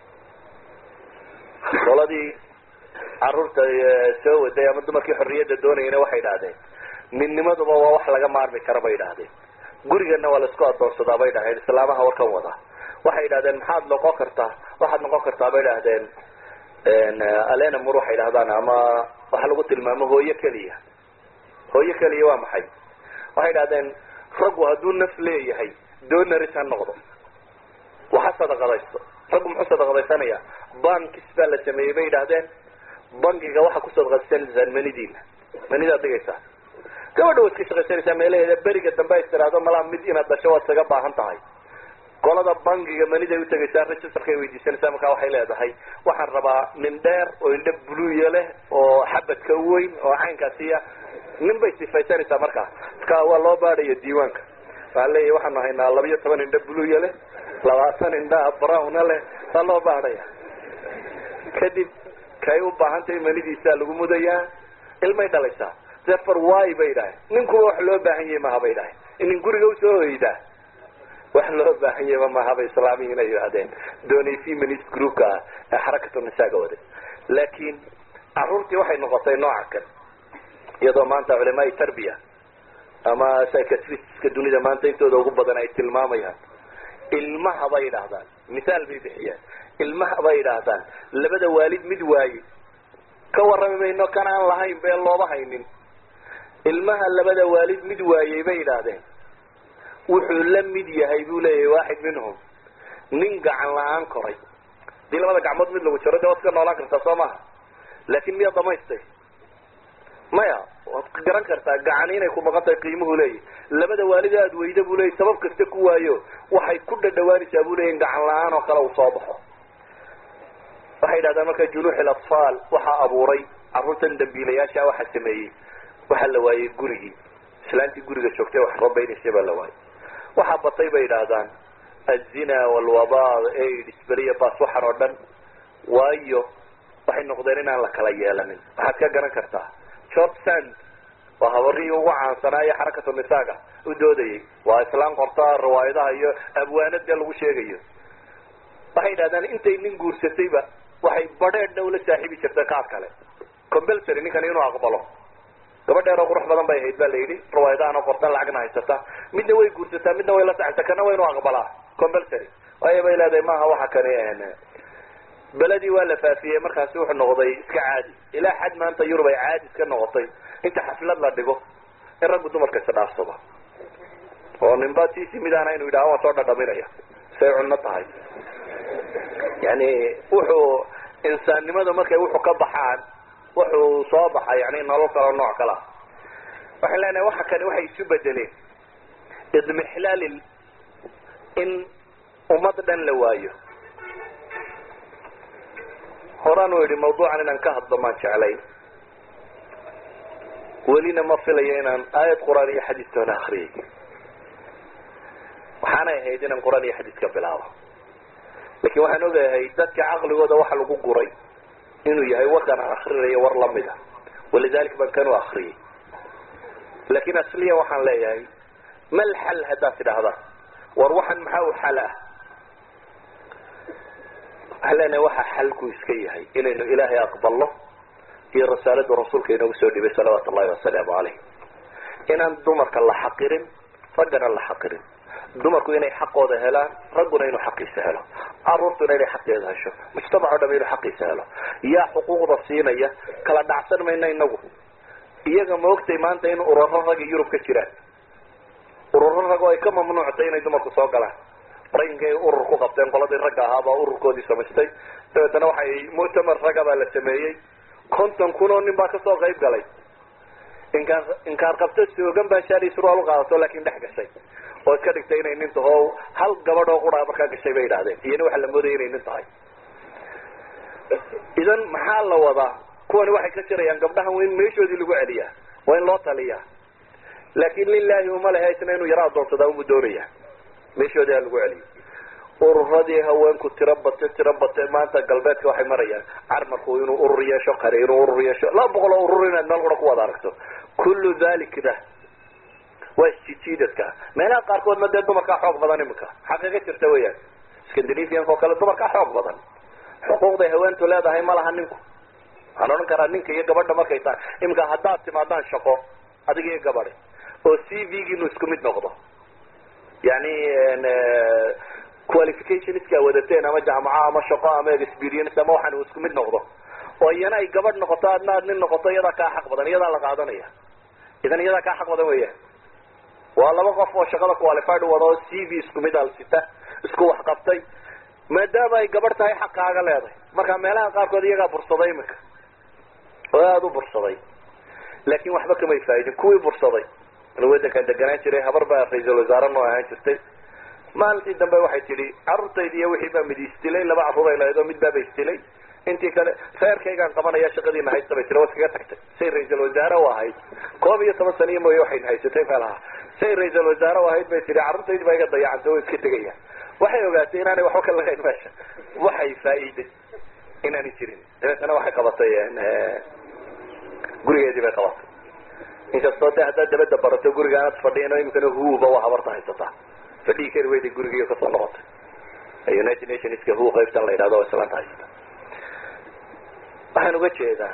[SPEAKER 1] qoladii caruurta soo waday ama dumarkii xorriyadda doonayana waxay idhahdeen midnimaduba waa wax laga maarmi kara bay idhahdeen gurigana waa laisku adoonsadaa bay dhaheen islaamaha warkan wada waxay idhahdeen maxaad noqon kartaa waxaad noqon kartaa bay idhahdeen alena mur waxay idhahdaan ama waxa lagu tilmaamo hooyo keliya hooyo keliya waa maxay waxay idhahdeen raggu hadduu naf leeyahay donaris ha noqdo waxa sadaqadaysto raggu muxuu sadaqadaysanaya bankis baa la sameeyey bay idhahdeen bankiga waxaa ku sadaqadaysanaysaan manidiina manidaad dhigaysaa gabadha waad iska shaqaysanaysaa meelaheeda beriga dambe ay tiraahdo malaa mid inaad dhasho waad isaga baahan tahay qolada bankiga maniday utagaysaa registerkay weydiisanaysaa markaa waxay leedahay waxaan rabaa nin dheer oo indha buluya leh oo xabadka weyn oo caynkaasiya nin bay sifaysanaysaa markaa marka waa loo baadhaya diiwaanka waxaa leeyahy waxaanu haynaa labiyo toban indha buluya leh labaatan indhaa browna leh waa loo baadhaya kadib kay u baahantahay manidiisaa lagu mudayaa ilmay dhalaysaa sefer wy bay dhahay ninkuba wax loo baahan yahay maha bay dhahay inin guriga usoo hoydaa wax loo baahan yahayba mahaba islaamiyiin ay yidhahdeen doonay feminist groupka ah ee xarakatu nisaaga waday laakiin caruurtii waxay noqotay nooca kan iyadoo maanta culamaai tarbiya ama psychiatriska dunida maanta intooda ugu badan ay tilmaamayaan ilmaha bay idhaahdaan misaal bay bixiyaan ilmaha bay idhaahdaan labada waalid mid waaye ka warrami mayno kan aan lahayn bee looba haynin ilmaha labada waalid mid waayey bay idhaahdeen wuxuu la mid yahay buu leeyahay waaxid minhum nin gacan la-aan koray hadii labada gacmood mid lagu jaro de waad iska noolaan kartaa soo maha laakin miyaad dhamaystay maya waad garan kartaa gacani inay ku maqan tahay qiimuhu leeyahy labada waalid aad weyda buu leeyay sabab kasta ku waayo waxay ku dhadhawaanaysaa buu leeyahy gacan la-aan oo kale uu soo baxo waxay yidhahdaan marka junuuxil atfaal waxaa abuuray carruurtan dambiilayaasha waxaa sameeyey waxaa la waayey gurigii islaantii guriga joogtay wax rabaynaysay baa la waayey waxaa batay bay idhaahdaan azina walwaba aids beriya bas waxaan oo dhan waayo waxay noqdeen inaan la kala yeelanin waxaad ka garan kartaa george sand waa habarihii ugu caansanaayo xarakatu nisaaga u doodayay waa islaan qorta riwaayadaha iyo abwaanad dee lagu sheegayo waxay idhahdaan intay nin guursatayba waxay badheedhna ula saaxiibi jirtay qaar kale compulsory ninkani inuu aqbalo gabadheer oo qurux badan bay ahayd ba la yidhi riwaayadahan oo qortan lacagna haysata midna way guursataa midna way la saxaysaa kana waa inuu aqbalaa compulsory waayo bay leedahay maaha waxa kani beledii waa la faafiyey markaasi wuxuu noqday iska caadi ilaa xad maanta yurub ay caadi iska noqotay inta xaflad la dhigo in raggu dumarka isa dhaafsado oo ninba tiisi midaana inuu yidhaha waan soo dhadhaminaya say cunno tahay yani wuxuu insaannimada markay wuxuu ka baxaan wuxuu soo baxa yani nolol kaloo nooc kala ah waxaan leenahay waxa kani waxay isu bedeleen idmixlaal in ummad dhan la waayo horaan u yidhi mawduucan inaan ka hadlo maan jeclayn welina ma filayo inaan aayad qur-aan iyo xadiis toona akriyay waxaanay ahayd inaan qur-aan iyo xadiis ka bilaabo lakin waxaan ogahay dadka caqligooda waxa lagu guray inuu yahay warkaan aan akrinayo war lamid a walidalik baan kanu akriyay lakin asliyan waxaan leeyahay mal xal haddaad tidhahdaan war waxan maxaa u xal ah waxaan leenahay waxa xalku iska yahay inaynu ilaahay aqbalno iyo rasaalada rasuulka inoogu soo dhibay salawaatu ullahi wasalaamu caleyh inaan dumarka la xaqirin raggana la xaqirin dumarku inay xaqooda helaan ragguna inuu xaqiisa helo caruurtuna inay xaqeeda hesho mujtamac o dham inuu xaqiisa helo yaa xuquuqda siinaya kala dhacsan mayna inagu iyaga ma ogtay maanta in uraro rag yurub ka jiraan uraro rag oo ay ka mamnuuctay inay dumarku soo galaan maraykankay urur ku qabteen qoladii ragga ahaabaa ururkoodii samaystay dabeetana waxay muctamar ragga baa la sameeyey konton kun oo nin baa kasoo qayb galay inkaar inkaar qabto soogan baa shaali surwaal uqaadato laakin dhex gashay oo iska dhigtay inay nin taho hal gabadh oo qura markaa gashay bay idhahdeen iyana waxa la moodaya inay nin tahay idan maxaa la wadaa kuwani waxay ka jirayaan gabdhahan waa in meeshoodii lagu celiyaa waa in loo taliyaa laakin lilahi uma lehe isna inuu yaro adoonsadaa umu doonaya meeshoodii ha lagu celiyo ururadii haweenku tiro bate tiro bate maanta galbeedka waxay marayaan carmarku inuu urur yeesho qari inuu urur yeesho laba boqol oo urur inaad meel qura ku wada aragto kullu dalikna waa isjijiidadka meelaha qaarkoodna dee dumarkaa xoog badan iminka xaqiiqa jirta weyaan scandinavianka oo kale dumarkaa xoog badan xuquuqday haweentu leedahay ma laha ninku waxaan odhan karaa ninka iyo gabadha markay tahay iminka haddaad timaadaan shaqo adig iyo gabadi oo c v giinu isku mid noqdo yani qualificationska wadateen ama jaamaca ama shaqo ama experience ama waxaan uu isku mid noqdo oo iyana ay gabadh noqoto adna aad nin noqoto iyadaa kaa xaq badan iyadaa la qaadanaya idan iyadaa kaa xaq badan weeyaan waa laba qof oo shaqada qualified wada oo c v isku mid alsita isku wax qabtay maadaama ay gabadh tahay xaqaaga leedahay marka meelaha qaarkood iyagaa bursaday iminka oo aada u bursaday laakin waxba kamay faa'idin kuwii bursaday anu wadankan deganaan jiray habar baa ra-iisul wasaare noo ahaan jirtay maalintii dambe waxay tidhi carruurtaydi iyo wixii baa mid isdilay laba carruur ay lahayd oo mid baaba isdilay intii kale reerkaygaan qabanaya shaqadiina haysta bay tiri waa iskaga tagtay say ra-iisul wasaare u ahayd koob iyo toban saniyo mooye waxayna haysatay meelaha say ra-iisul wasaare u ahayd bay tihi carruurtaydi baa iga dayacantay oo iska tegaya waxay ogaatay inaanay waxba ka lahayn meesha waxay faa'iiday inaanay jirin dabeetana waxay qabatay gurigeedii bay qabatay inkastoo de haddaad dabada barato guriga aanad fadhiin oo imikana huuba waa habarta haysataa fadhigi kari weyday gurigiiyo kasoo noqotay united nationska hu qaybtan la yidhahdo oo islaanta haysata waxaan uga jeedaa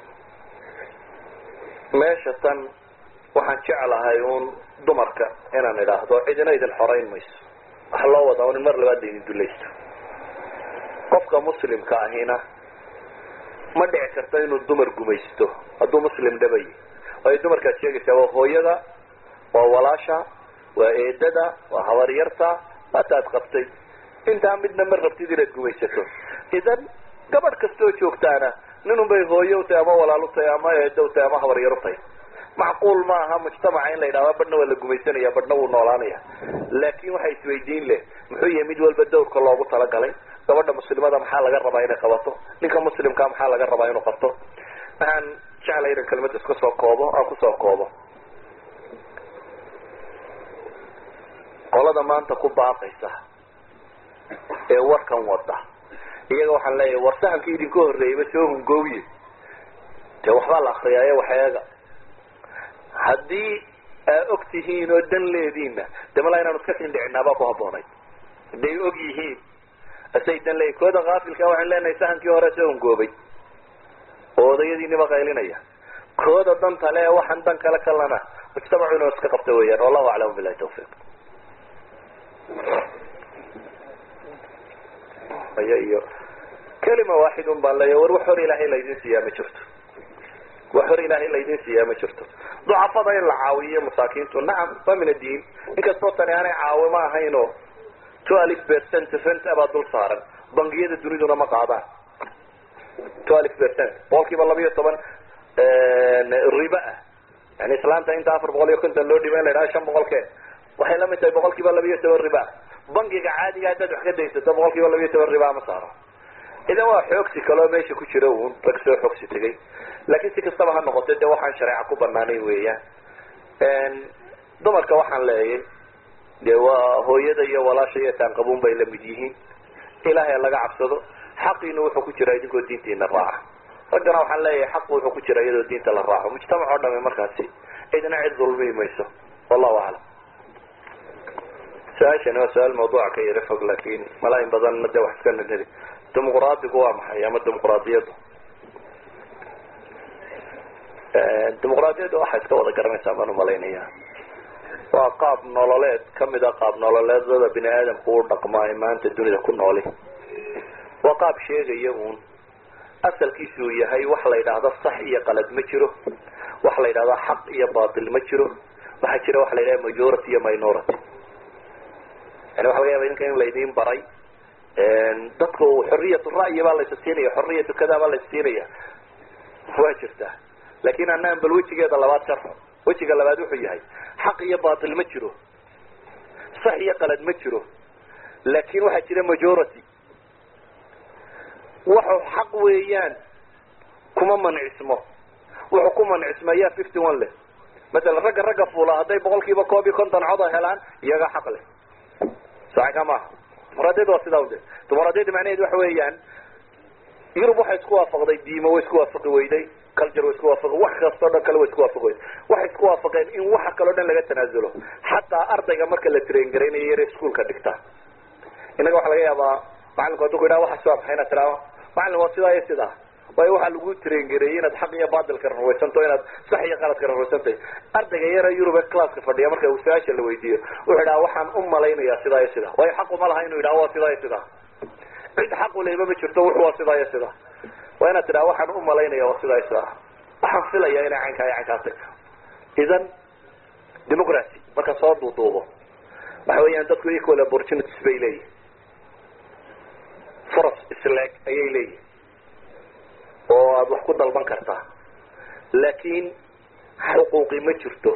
[SPEAKER 1] meesha tan waxaan jeclahay uun dumarka inaan idhaahdo cidina idin xorayn mayso waxa loo wadaa un in mar labaad laydin dulaysto qofka muslimka ahina ma dhici karto inuu dumar gumaysto hadduu muslim dhabayi waayo dumarkaad sheegaysaa waa hooyada waa walaasha waa eedada waa habaryarta waataad qabtay intaa midna ma rabtid inaad gumaysato idan gabadh kastoo joogtaana ninun bay hooyo utahay ama walaal utahay ama eedo utahay ama habaryar utahay macquul ma aha mujtamaca in la yidhahda badhna waa la gumaysanaya badhna wuu noolaanaya laakin waxa isweydiin leh muxuu yahay mid walba dawrka loogu talagalay gabadha muslimada maxaa laga rabaa inay qabato ninka muslimka maxaa laga rabaa inuu qabto waxaan jeclay inan kelmada iska soo koobo aan kusoo koobo qolada maanta ku baaqaysa ee warkan wada iyaga waxaan leeyahay war sahamkii idinka horreeyayba soo hungooye dee waxbaa la akriyaaye waxeega haddii aa og tihiin oo dan leediinna de malaa inaanu iska sindhicinaabaa ku habboonay hadday og yihiin asay dan leeyihin kooda kaafilka waxaan leenahay sahamkii hore soo hungoobay oo odayadiiniba qaylinaya kooda danta le waxaan dan kale kalana mujtamacu inuu iska qabta weeyaan wallahu aclam bilahi tawfiiq aya iyo kelima waaxid un baan leeya war wax hor ilaahay laydin siiyaa ma jirto wax hor ilaahay laydin siiyaa ma jirto ducafada in la caawiyo masaakiintu nacam waa min addiin inkastoo tani aanay caawimo ahaynoo twelve percent rent abaa dul saaran bangiyada duniduna ma qaadaan twelve percent boqol kiiba laba iyo toban riba ah yani islaanta inta afar boqol iyo konton loo dhiba in la yidhaha shan boqolkee waxay lamid tahay boqol kiiba laba iyo toban riba bangiga caadiga haddaad wax ka daysato boqol kiiba laba iyo toban riba ma saaro idan waa xoogsi kaloo meesha ku jira uun rag soo xoogsi tegay laakiin si kastaba ha noqote de waxaan shareeca ku banaanayn weeyaan dumarka waxaan leeyay de waa hooyada iyo walaasha iyo taanqabuun bay lamid yihiin ilaahay laga cabsado xaqiina wuxuu ku jiraa idinkoo diintiina raaca raggana waxaan leeyahay xaqu wuxuu ku jira iyadoo diinta la raaco mujtamac oo dhame markaasi cidna cid dulmi mayso wallahu aclam su-aashani waa su-aal mawduuca ka yara fog laakin malaa in badanna de wax iska nadheli dimuqraadigu waa maxay ama dimuqraadiyaddu dimuqraadiyadda waxaa iska wada garanaysaa baan umalaynaya waa qaab nololeed kamid a qaab nololeedada bini aadamku u dhaqmaa ee maanta dunida ku nooli waa qaab sheegaya uun asalkiisu uu yahay wax la yidhaahdo sax iyo qalad ma jiro wax la yidhahdo xaq iyo batil ma jiro waxaa jira waxa la yidhahda majority iyo minority yani waxa laga yaba idinka in laydin baray dadku xoriyat ra'yi baa laysa siinaya xoriyatu kada baa laysa siinaya waa jirtaa lakin anaan bal wejigeeda labaad sharxo wejiga labaad wuxuu yahay xaq iyo batil ma jiro sax iyo qalad ma jiro laakin waxaa jira majority wuxuu xaq weeyaan kuma mancismo wuxuu ku mancismayaa fifty one leh masalan ragga ragga fuula hadday boqol kiiba koob iyo konton coda helaan iyaga xaq leh saaka maaha dimuqraadiyadda waa sidaa ude dimuqraadiyadda macnaheedu waxa weeyaan yurub waxay isku waafaqday diimo way isku waafaqi weyday culture way isku waafaqi wax kastoo dhan kale way isku waafaqi weyday waxay isku waafaqeen in waxa kaleo dhan laga tanaasulo xataa ardayga marka la train garaynayo yare iskuolka dhigta innaga waxa laga yaabaa macalinku hadduu ku yidhaha waxaas waa maxay inaad tidhaahdo macalin waa sidaa iyo sidaa waayo waxaa lagu train gareeyey inaad xaq iyo baadilka rarwaysanto inaad sax iyo qaladka rarwaysantahy ardayga yara yurub ee classka fadhiya marka uu su-aasha la weydiiyo wuxuu idhaha waxaan u malaynayaa sidaa iyo sidaa waayo xaq uma laha inuu yidhaha waa sidaa iyo sidaa cid xaq uleyba ma jirto wuxu waa sidaa iyo sidaa waa inaad tidhaha waxaan u malaynaya waa sidaa iyo sidaa waxaan filaya inay caynkaa iyo caynkaa tagto idan democracy marka soo duuduubo waxa weeyaan dadku equal opportunities bay leeyihin furas isleeg ayay leeyihin oo aada wax ku dalban kartaa laakiin xuquuqi ma jirto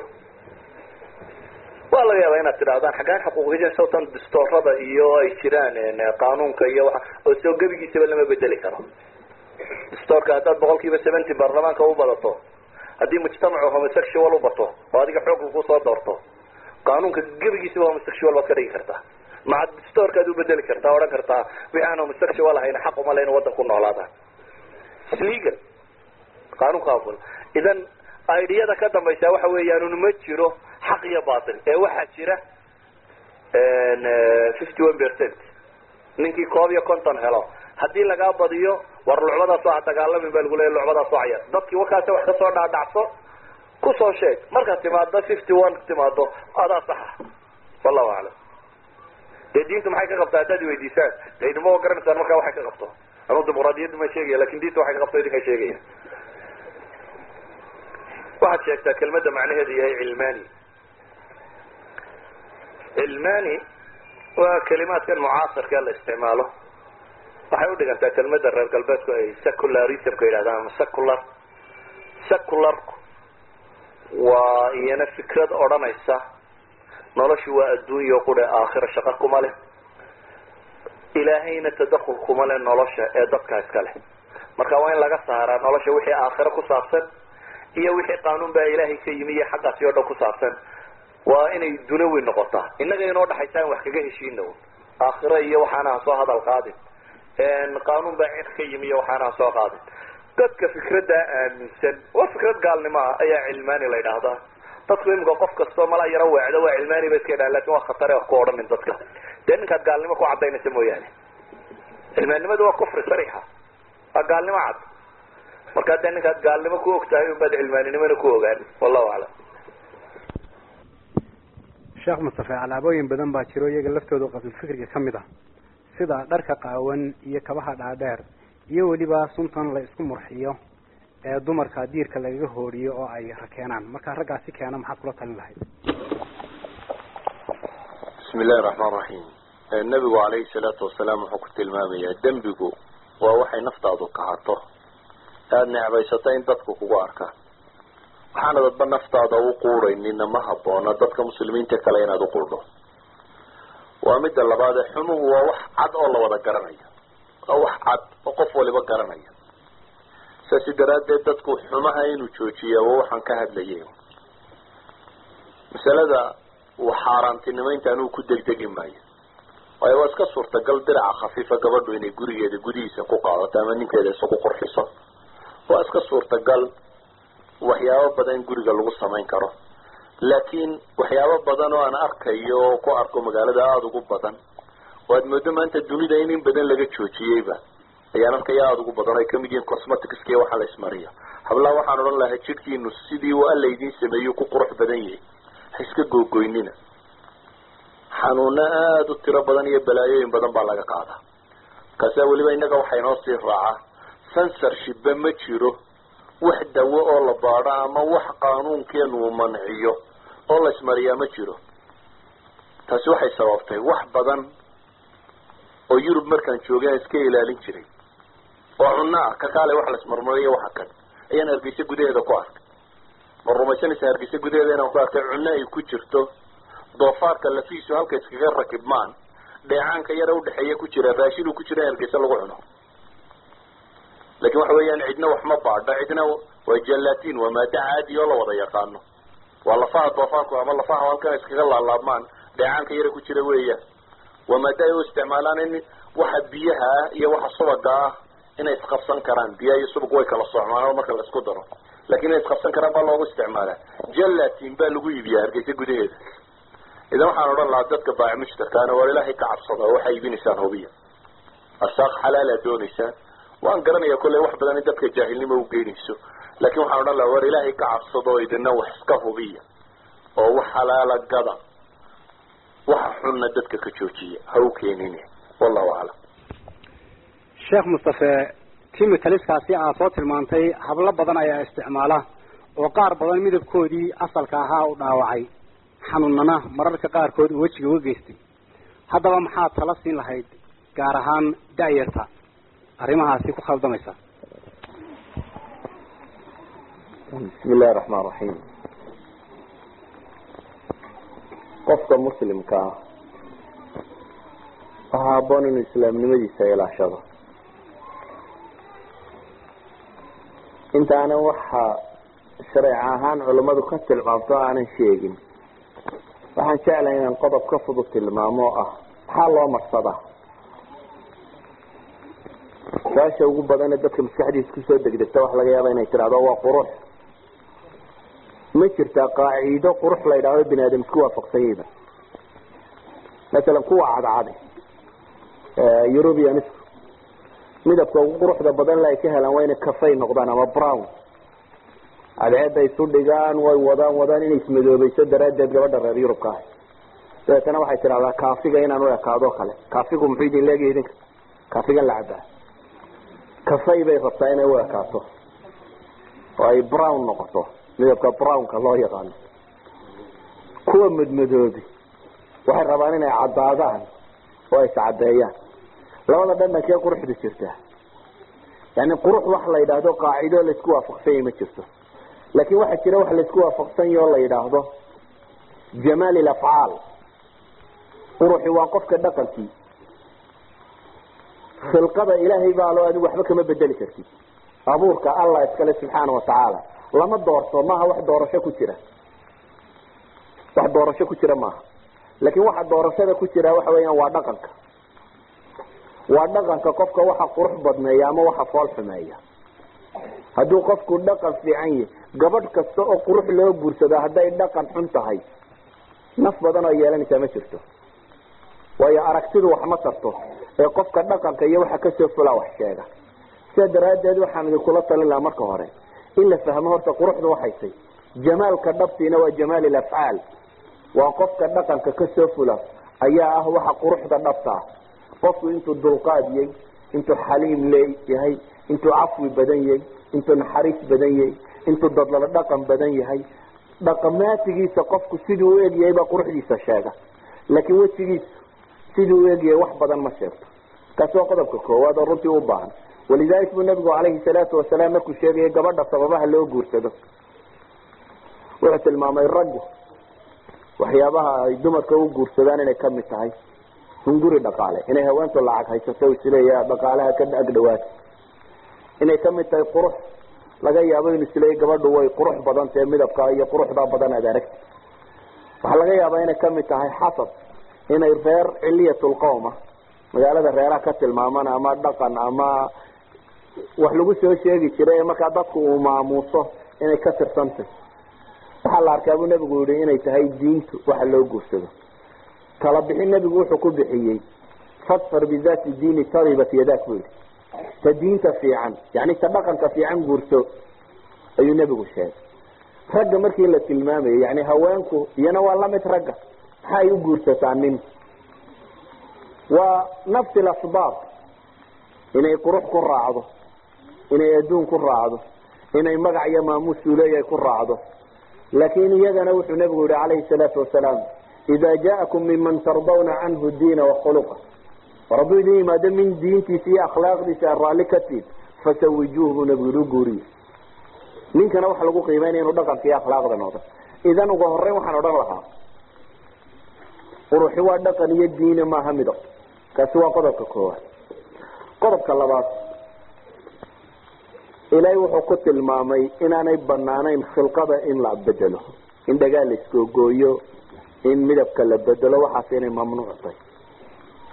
[SPEAKER 1] waa laga yaabaa inaad tidhahdaan xaggaan xuquuqi sawtan distoorada iyo ay jiraan qaanuunka iyo waa oo soo gebigiisaba lama bedeli karo distoorka haddaad boqol kiiba seventy baarlamaanka u badato haddii mujtamacu homosexual u bato oo adiga xoog lagu soo doorto qaanuunka gebigiisaba homosexual baad ka dhigi kartaa maca distoorkaad u bedeli kartaa odhan kartaa wixii aan homosexual ahayn xaq uma le inu waddan ku noolaadaan legal qaanuunka aful idan idiyada ka dambaysa waxa weeyaan un ma jiro xaq iyo batil ee waxaa jira fifty one percent ninkii koob iyo konton helo haddii lagaa badiyo war lucbadaas waa dagaalamin baa lagu leeya lucbadaas waa cayar dadkii wakaasa wax kasoo dhaadhacso kusoo sheeg markaad timaado fifty one timaado adaa saxa wallahu aclam dee diintu maxay ka qabtaa haddaad weydiisaan de idinma garanaysaan markaa waxay ka qabto anuu dimuqraadiyadda ma sheegaya lakin diinta waxay ka qabto idinka sheegaya waxaad sheegtaa kelmadda macnaheedu yahay cilmani cilmani waa kelimaadkan mucaasirka la isticmaalo waxay udhigantaa kelmadda reer galbeedku ay secularismka yidhahdaan ama secular secularku waa iyana fikrad odhanaysa noloshu waa adduunya qure aakhira shaqo kuma leh ilaahayna tadakul kuma leh nolosha ee dadka iska leh marka waa in laga saaraa nolosha wixii aakhiro ku saabsan iyo wixii qaanuun baa ilaahay ka yimi iyo xaggaasi oo dhan ku saabsan waa inay dunawi noqotaa innaga inoo dhaxaysa in wax kaga heshiina un aakhiro iyo waxaana ha soo hadal qaadin qaanuun baa cid ka yimi iyo waxaana ha soo qaadin dadka fikraddaa aaminsan waa fikrad gaalnimo ah ayaa cilmaani la yidhaahdaa dadku imika qof kastoo mala yaro weecdo waa cilmaani ba iska yidhaha lakin waa khatare wax ku odhanin dadka dee ninkaad gaalnimo ku cadaynaysa mooyaane cilmaannimadu waa kufri sariixa waa gaalnimo cad markaa dee ninkaad gaalnimo ku og tahay unbaad cilmaaninimona ku ogaan wallahu aclam
[SPEAKER 2] sheekh mustafe alaabooyin badan baa jiro iyaga laftooda qabilfikriga ka mid ah sida dharka qaawan iyo kabaha dhaadheer iyo weliba suntan la isku murxiyo ee dumarka diirka lagaga hooriyo oo ay rakeenaan markaa raggaasi keena maxaad kula talin lahayd
[SPEAKER 3] bismi illahi raxmaan raxiim nebigu calayhi salaatu wasalaam wuxuu ku tilmaamayaa dembigu waa waxay naftaadu kahato aada necbaysato in dadku kugu arkaan waxaana dadba naftaada u quudhaynina ma habboona dadka muslimiinta kale inaad uquudho waa midda labaadee xumuhu waa wax cad oo la wada garanayo waa wax cad oo qof waliba garanaya saasi daraaddeed dadku xumaha inuu joojiya waa waxaan ka hadlayay masalada uu xaaraantinimaynta anuu ku degdegi maayo waayo waa iska suurtagal diraca khafiifa gabadhu inay gurigeeda gudihiisa ku qaadato ama ninkeeda isagu qurxiso waa iska suurtagal waxyaabo badan in guriga lagu samayn karo laakiin waxyaabo badan oo aan arkayo oo ku arko magaalada aada ugu badan oo aad moodo maanta dunida in in badan laga joojiyeyba ayaan arkaya aada ugu badan o ay kamid yihiin cosmeticska iyo waxaa la ismariya hablaha waxaan odhan lahaa jidhkiinu sidii uu alla idiin sameeyo ku qurux badan yahay ha iska googoynina xanuuno aada u tiro badan iyo balaayooyin badan baa laga qaadaa markaasaa weliba innaga waxaa inoo sii raacaa censorshipba ma jiro wax dawo oo la baadho ama wax qaanuunkeenu uu manciyo oo la ismariyaa ma jiro taasi waxay sababtay wax badan oo yurub markaan joogay aan iska ilaalin jiray oo cunno ah ka kaale wax la ismarmariyo waxa kan ayaan hargeysa gudaheeda ku arkay ma rumaysanaysa hargeysa gudaheeda inaan ku arkay cunno ay ku jirto doofaarka lafiisu halka iskaga rakibmaan dheecaanka yara udhexeeya ku jira raashin uu ku jira in hargeysa lagu cuno lakin waxa weeyaan cidna wax ma baadho cidna waa jalatin waa maado caadi oo la wada yaqaano waa lafaha doofaarku ama lafaha halkan iskaga laalaabmaan dheecaanka yara ku jira weeyaan waa maada ay u isticmaalaan in waxa biyaha ah iyo waxa subaga ah inay isqabsan karaan biyaha iyo subag way kala socmaan marka la isku daro lakin inay isqabsan karaan baa loogu isticmaalaa gelatin baa lagu iibiyaa hargeysa gudaheeda idan waxaan odhan lahaa dadka baac mushtarkaana war ilaahay ka cabsada oo waxay iibinaysaan hubiya arsaaq xalaalaad doonaysaan waan garanaya kolley wax badan in dadka jaahilnimo u geynayso lakin waxaan odhan lahaa war ilaahay ka cabsada oo idina wax iska hubiya oo wax xalaala gada waxa xunna dadka ka joojiya ha u keenin wallahu aclam
[SPEAKER 2] sheekh mustafe timikaliskaasi aad soo tilmaantay hablo badan ayaa isticmaala oo qaar badan midabkoodii asalka ahaa u dhaawacay xanuunana mararka qaarkood uu wejiga uga geystay haddaba maxaad tala siin lahayd gaar ahaan da-yarta arrimahaasi ku khaldamaysa
[SPEAKER 4] bismi illahi raxmaan raxiim qofka muslimka ah waxaa haboon inuu islaamnimadiisa ilaashado intaanan waxa shareec ahaan culammadu ka tilmaamto aanan sheegin waxaan jeclahay inaan qodob ka fudud tilmaamo oo ah maxaa loo marsadaa su-aasha ugu badane dadka maskaxdiisa kusoo degdegta waxa laga yaaba inay tidhahdo waa qurux ma jirtaa qaaciido qurux la yidhahdo bini aadam isku waafaqsanyayba masalan kuwa cadcadi eurubianisku midabka ugu quruxda badan la ay ka helaan waa inay cafay noqdaan ama brown cadceeda isu dhigaan way wadaan wadaan inay ismadoobayso daraaddeed gabadha reer yurubka ah dabeetana waxay tidhahdaa kaafiga inaan u ekaado kale kaafigu muxuu idin leegyahay idinka kaafigan la cabaa cafay bay rabtaa inay u ekaato oo ay brown noqoto midabka brownka loo yaqaano kuwa madmadoobi waxay rabaan inay caddaadaan oo ay iscadeeyaan labada dhandhankee quruxdu jirtaa yani qurux wax la yidhaahdo qaacido laisku waafaqsanya ma jirto laakin waxaa jira wax laisku waafaqsanya oo la yidhaahdo jamaal ilafcaal quruxi waa qofka dhaqankii khilqada ilaahay baa loo adigu waxba kama bedeli kartid abuurka allah iskale subxaana watacaala lama doorto maaha wax doorasho ku jira wax doorasho ku jira maaha laakin waxa doorashada ku jira waxa weeyaan waa dhaqanka waa dhaqanka qofka waxa qurux badneeya ama waxa fool xumeeya hadduu qofku dhaqan fiican yahy gabadh kasta oo qurux loo guursado hadday dhaqan xun tahay naf badan oo yeelanaysaa ma jirto waayo aragtidu wax ma tarto ee qofka dhaqanka iyo waxa kasoo fulaa wax sheega sidaa daraaddeed waxaan idinkula talin lahaa marka hore in la fahmo horta quruxda waxaysay jamaalka dhabtiina waa jamaal ilafcaal waa qofka dhaqanka kasoo fula ayaa ah waxa quruxda dhabta ah qofku intuu dulqaad yahay intuu xaliim leeyahay intuu cafwi badan yahay intuu naxariis badan yahay intuu dadlala dhaqan badan yahay dhaqamaatigiisa qofku siduu u egyahay baa quruxdiisa sheega laakiin wejigiisa siduu u egyahay wax badan ma sheegto kaasi waa qodobka koowaad oo runtii u baahan walidalik buu nabigu calayhi salaatu wasalaam markuu sheegayay gabadha sababaha loo guursado wuxuu tilmaamay raggu waxyaabaha ay dumarka u guursadaan inay kamid tahay hunguri dhaqaale inay haweentu lacag haysato isleeya dhaqaalaha ka agdhawaata inay kamid tahay qurux laga yaabo inu isleeya gabadhu way qurux badan tahe midabka iyo quruxda badan aad aragti waxaa laga yaabaa inay kamid tahay xasab inay reer ciliyatulqowma magaalada reeraha ka tilmaaman ama dhaqan ama wax lagu soo sheegi jiray ee markaa dadku uu maamuuso inay ka tirsantay waxaa la arkaa buu nebigu yihi inay tahay diintu waxa loo guursado tala bixin nebigu wuxuu ku bixiyey fadfar bidaati diini taribat yadak buu yihi ta diinta fiican yani ta dhaqanka fiican guurso ayuu nebigu sheegay ragga markii la tilmaamayay yani haweenku iyana waa lamid ragga maxaa ay u guursataa nin waa nafsi lasbaab inay qurux ku raacdo inay adduun ku raacdo inay magac iyo maamuus uleeyahay ku raacdo laakin iyagana wuxuu nebigu yihi calayhi salaatu wasalaam ida jaakum minman tardawna canhu diina wakhuluqa war hadduu idin yimaado min diintiisa iyo akhlaaqdiisa aad raalli ka tiid fasawijuuh buu nebigu yihi u guuriye ninkana waxa lagu qiimeynaya inuu dhaqanka iyo akhlaaqda noqdo idan uga horeyn waxaan odhan lahaa quruxi waa dhaqan iyo diine maaha midab kaasi waa qodobka koowaad qodobka labaad ilaahay wuxuu ku tilmaamay inaanay banaanayn khilqada in la bedelo in dhagaal la iskoogooyo in midabka la bedelo waxaas inay mamnuuc tahay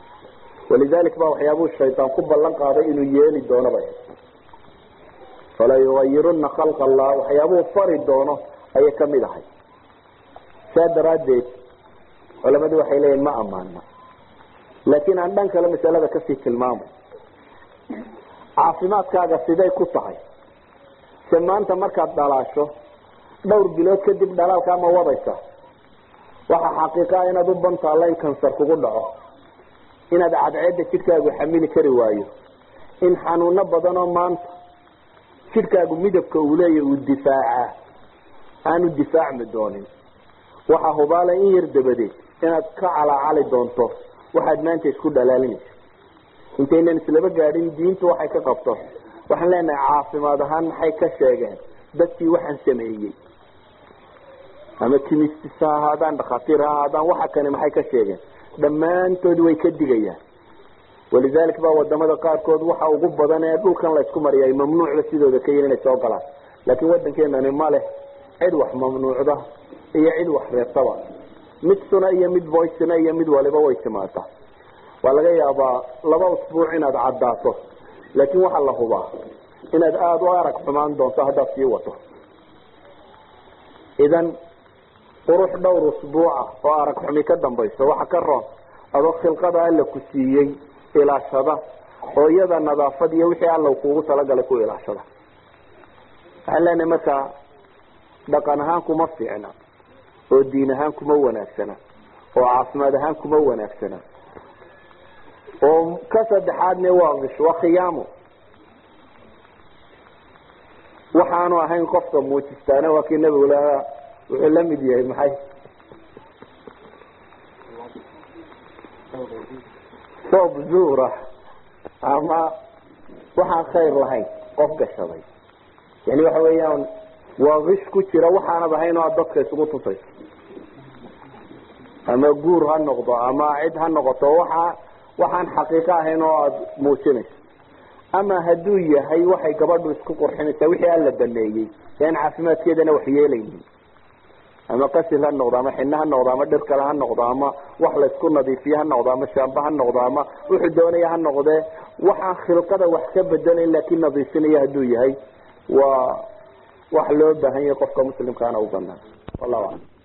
[SPEAKER 4] walidalik ba waxyaabuu shaydaan ku ballan qaaday inuu yeeli doono bay fala yugayiruna khalqa allah waxyaabuu fari doono ayay kamid ahay saa daraaddeed culamadu waxay leeyihin ma amaana laakiin aan dhan kale masalada kasii tilmaamo caafimaadkaaga siday ku tahay se maanta markaad dhalaasho dhowr bilood kadib dhalaalkaa ma wadaysa waxaa xaqiiqa ah inaad u bantaalla in kansar kugu dhaco inaad cadceedda jidhkaagu xamili kari waayo in xanuuno badan oo maanta jidhkaagu midabka uu leeya uu difaacaa aanu difaacmi doonin waxaa hubaala in yar dabadeed inaad ka calaacali doonto waxaad maanta isku dhalaalinaysa intaynan islaba gaadhin diintu waxay ka qabto waxaan leenahay caafimaad ahaan maxay ka sheegeen dadkii waxaan sameeyey ama kimistis ha ahaadaan dhakhaatiir ha ahaadaan waxa kani maxay ka sheegeen dhammaantood way ka digayaan walidalik baa wadamada qaarkood waxa ugu badan ee dhulkan la isku mariyay mamnuucda sidooda ka yihin inay soo galaan laakiin wadankeenani ma leh cid wax mamnuucda iyo cid wax reebtaba mid suna iyo mid voicena iyo mid waliba way timaata waa laga yaabaa laba usbuuc inaad caddaato laakiin waxaa la hubaa inaad aada u arag xumaan doonto haddaad sii wato idan qurux dhowr usbuuca oo arag xumi ka dambayso waxa ka roon adoo khilqada alla ku siiyey ilaashada oo iyada nadaafad iyo wixii alla kuugu talagalay ku ilaashada waxaan leenahay markaa dhaqan ahaan kuma fiicna oo diin ahaan kuma wanaagsana oo caafimaad ahaan kuma wanaagsana oo ka saddexaadne waa kish waa khiyaamo waxaanu ahayn qofka muujistaana waa kii nabigu lahaa wuxuu la mid yahay maxay soob zuura ama waxaan khayr lahayn qof gashaday yani waxa weeyaan waa kish ku jira waxaanad ahayn oo aad dadka isugu tusayso ama guur ha noqdo ama cid ha noqoto waxa waxaan xaqiiqo ahayn oo aada muujinayso ama hadduu yahay waxay gabadhu isku qurxinaysaa wixii alla baneeyey ee aan caafimaadkeedana wax yeelaynin ama qasil ha noqdo ama xino ha noqdo ama dhir kale ha noqdo ama wax laysku nadiifiye ha noqdo ama shaamba ha noqdo ama wuxuu doonaya ha noqdee waxaan khilqada wax ka bedelayn laakiin nadiifinaya hadduu yahay waa wax loo baahan yahay qofka muslimkaana u banaan wallahu aclam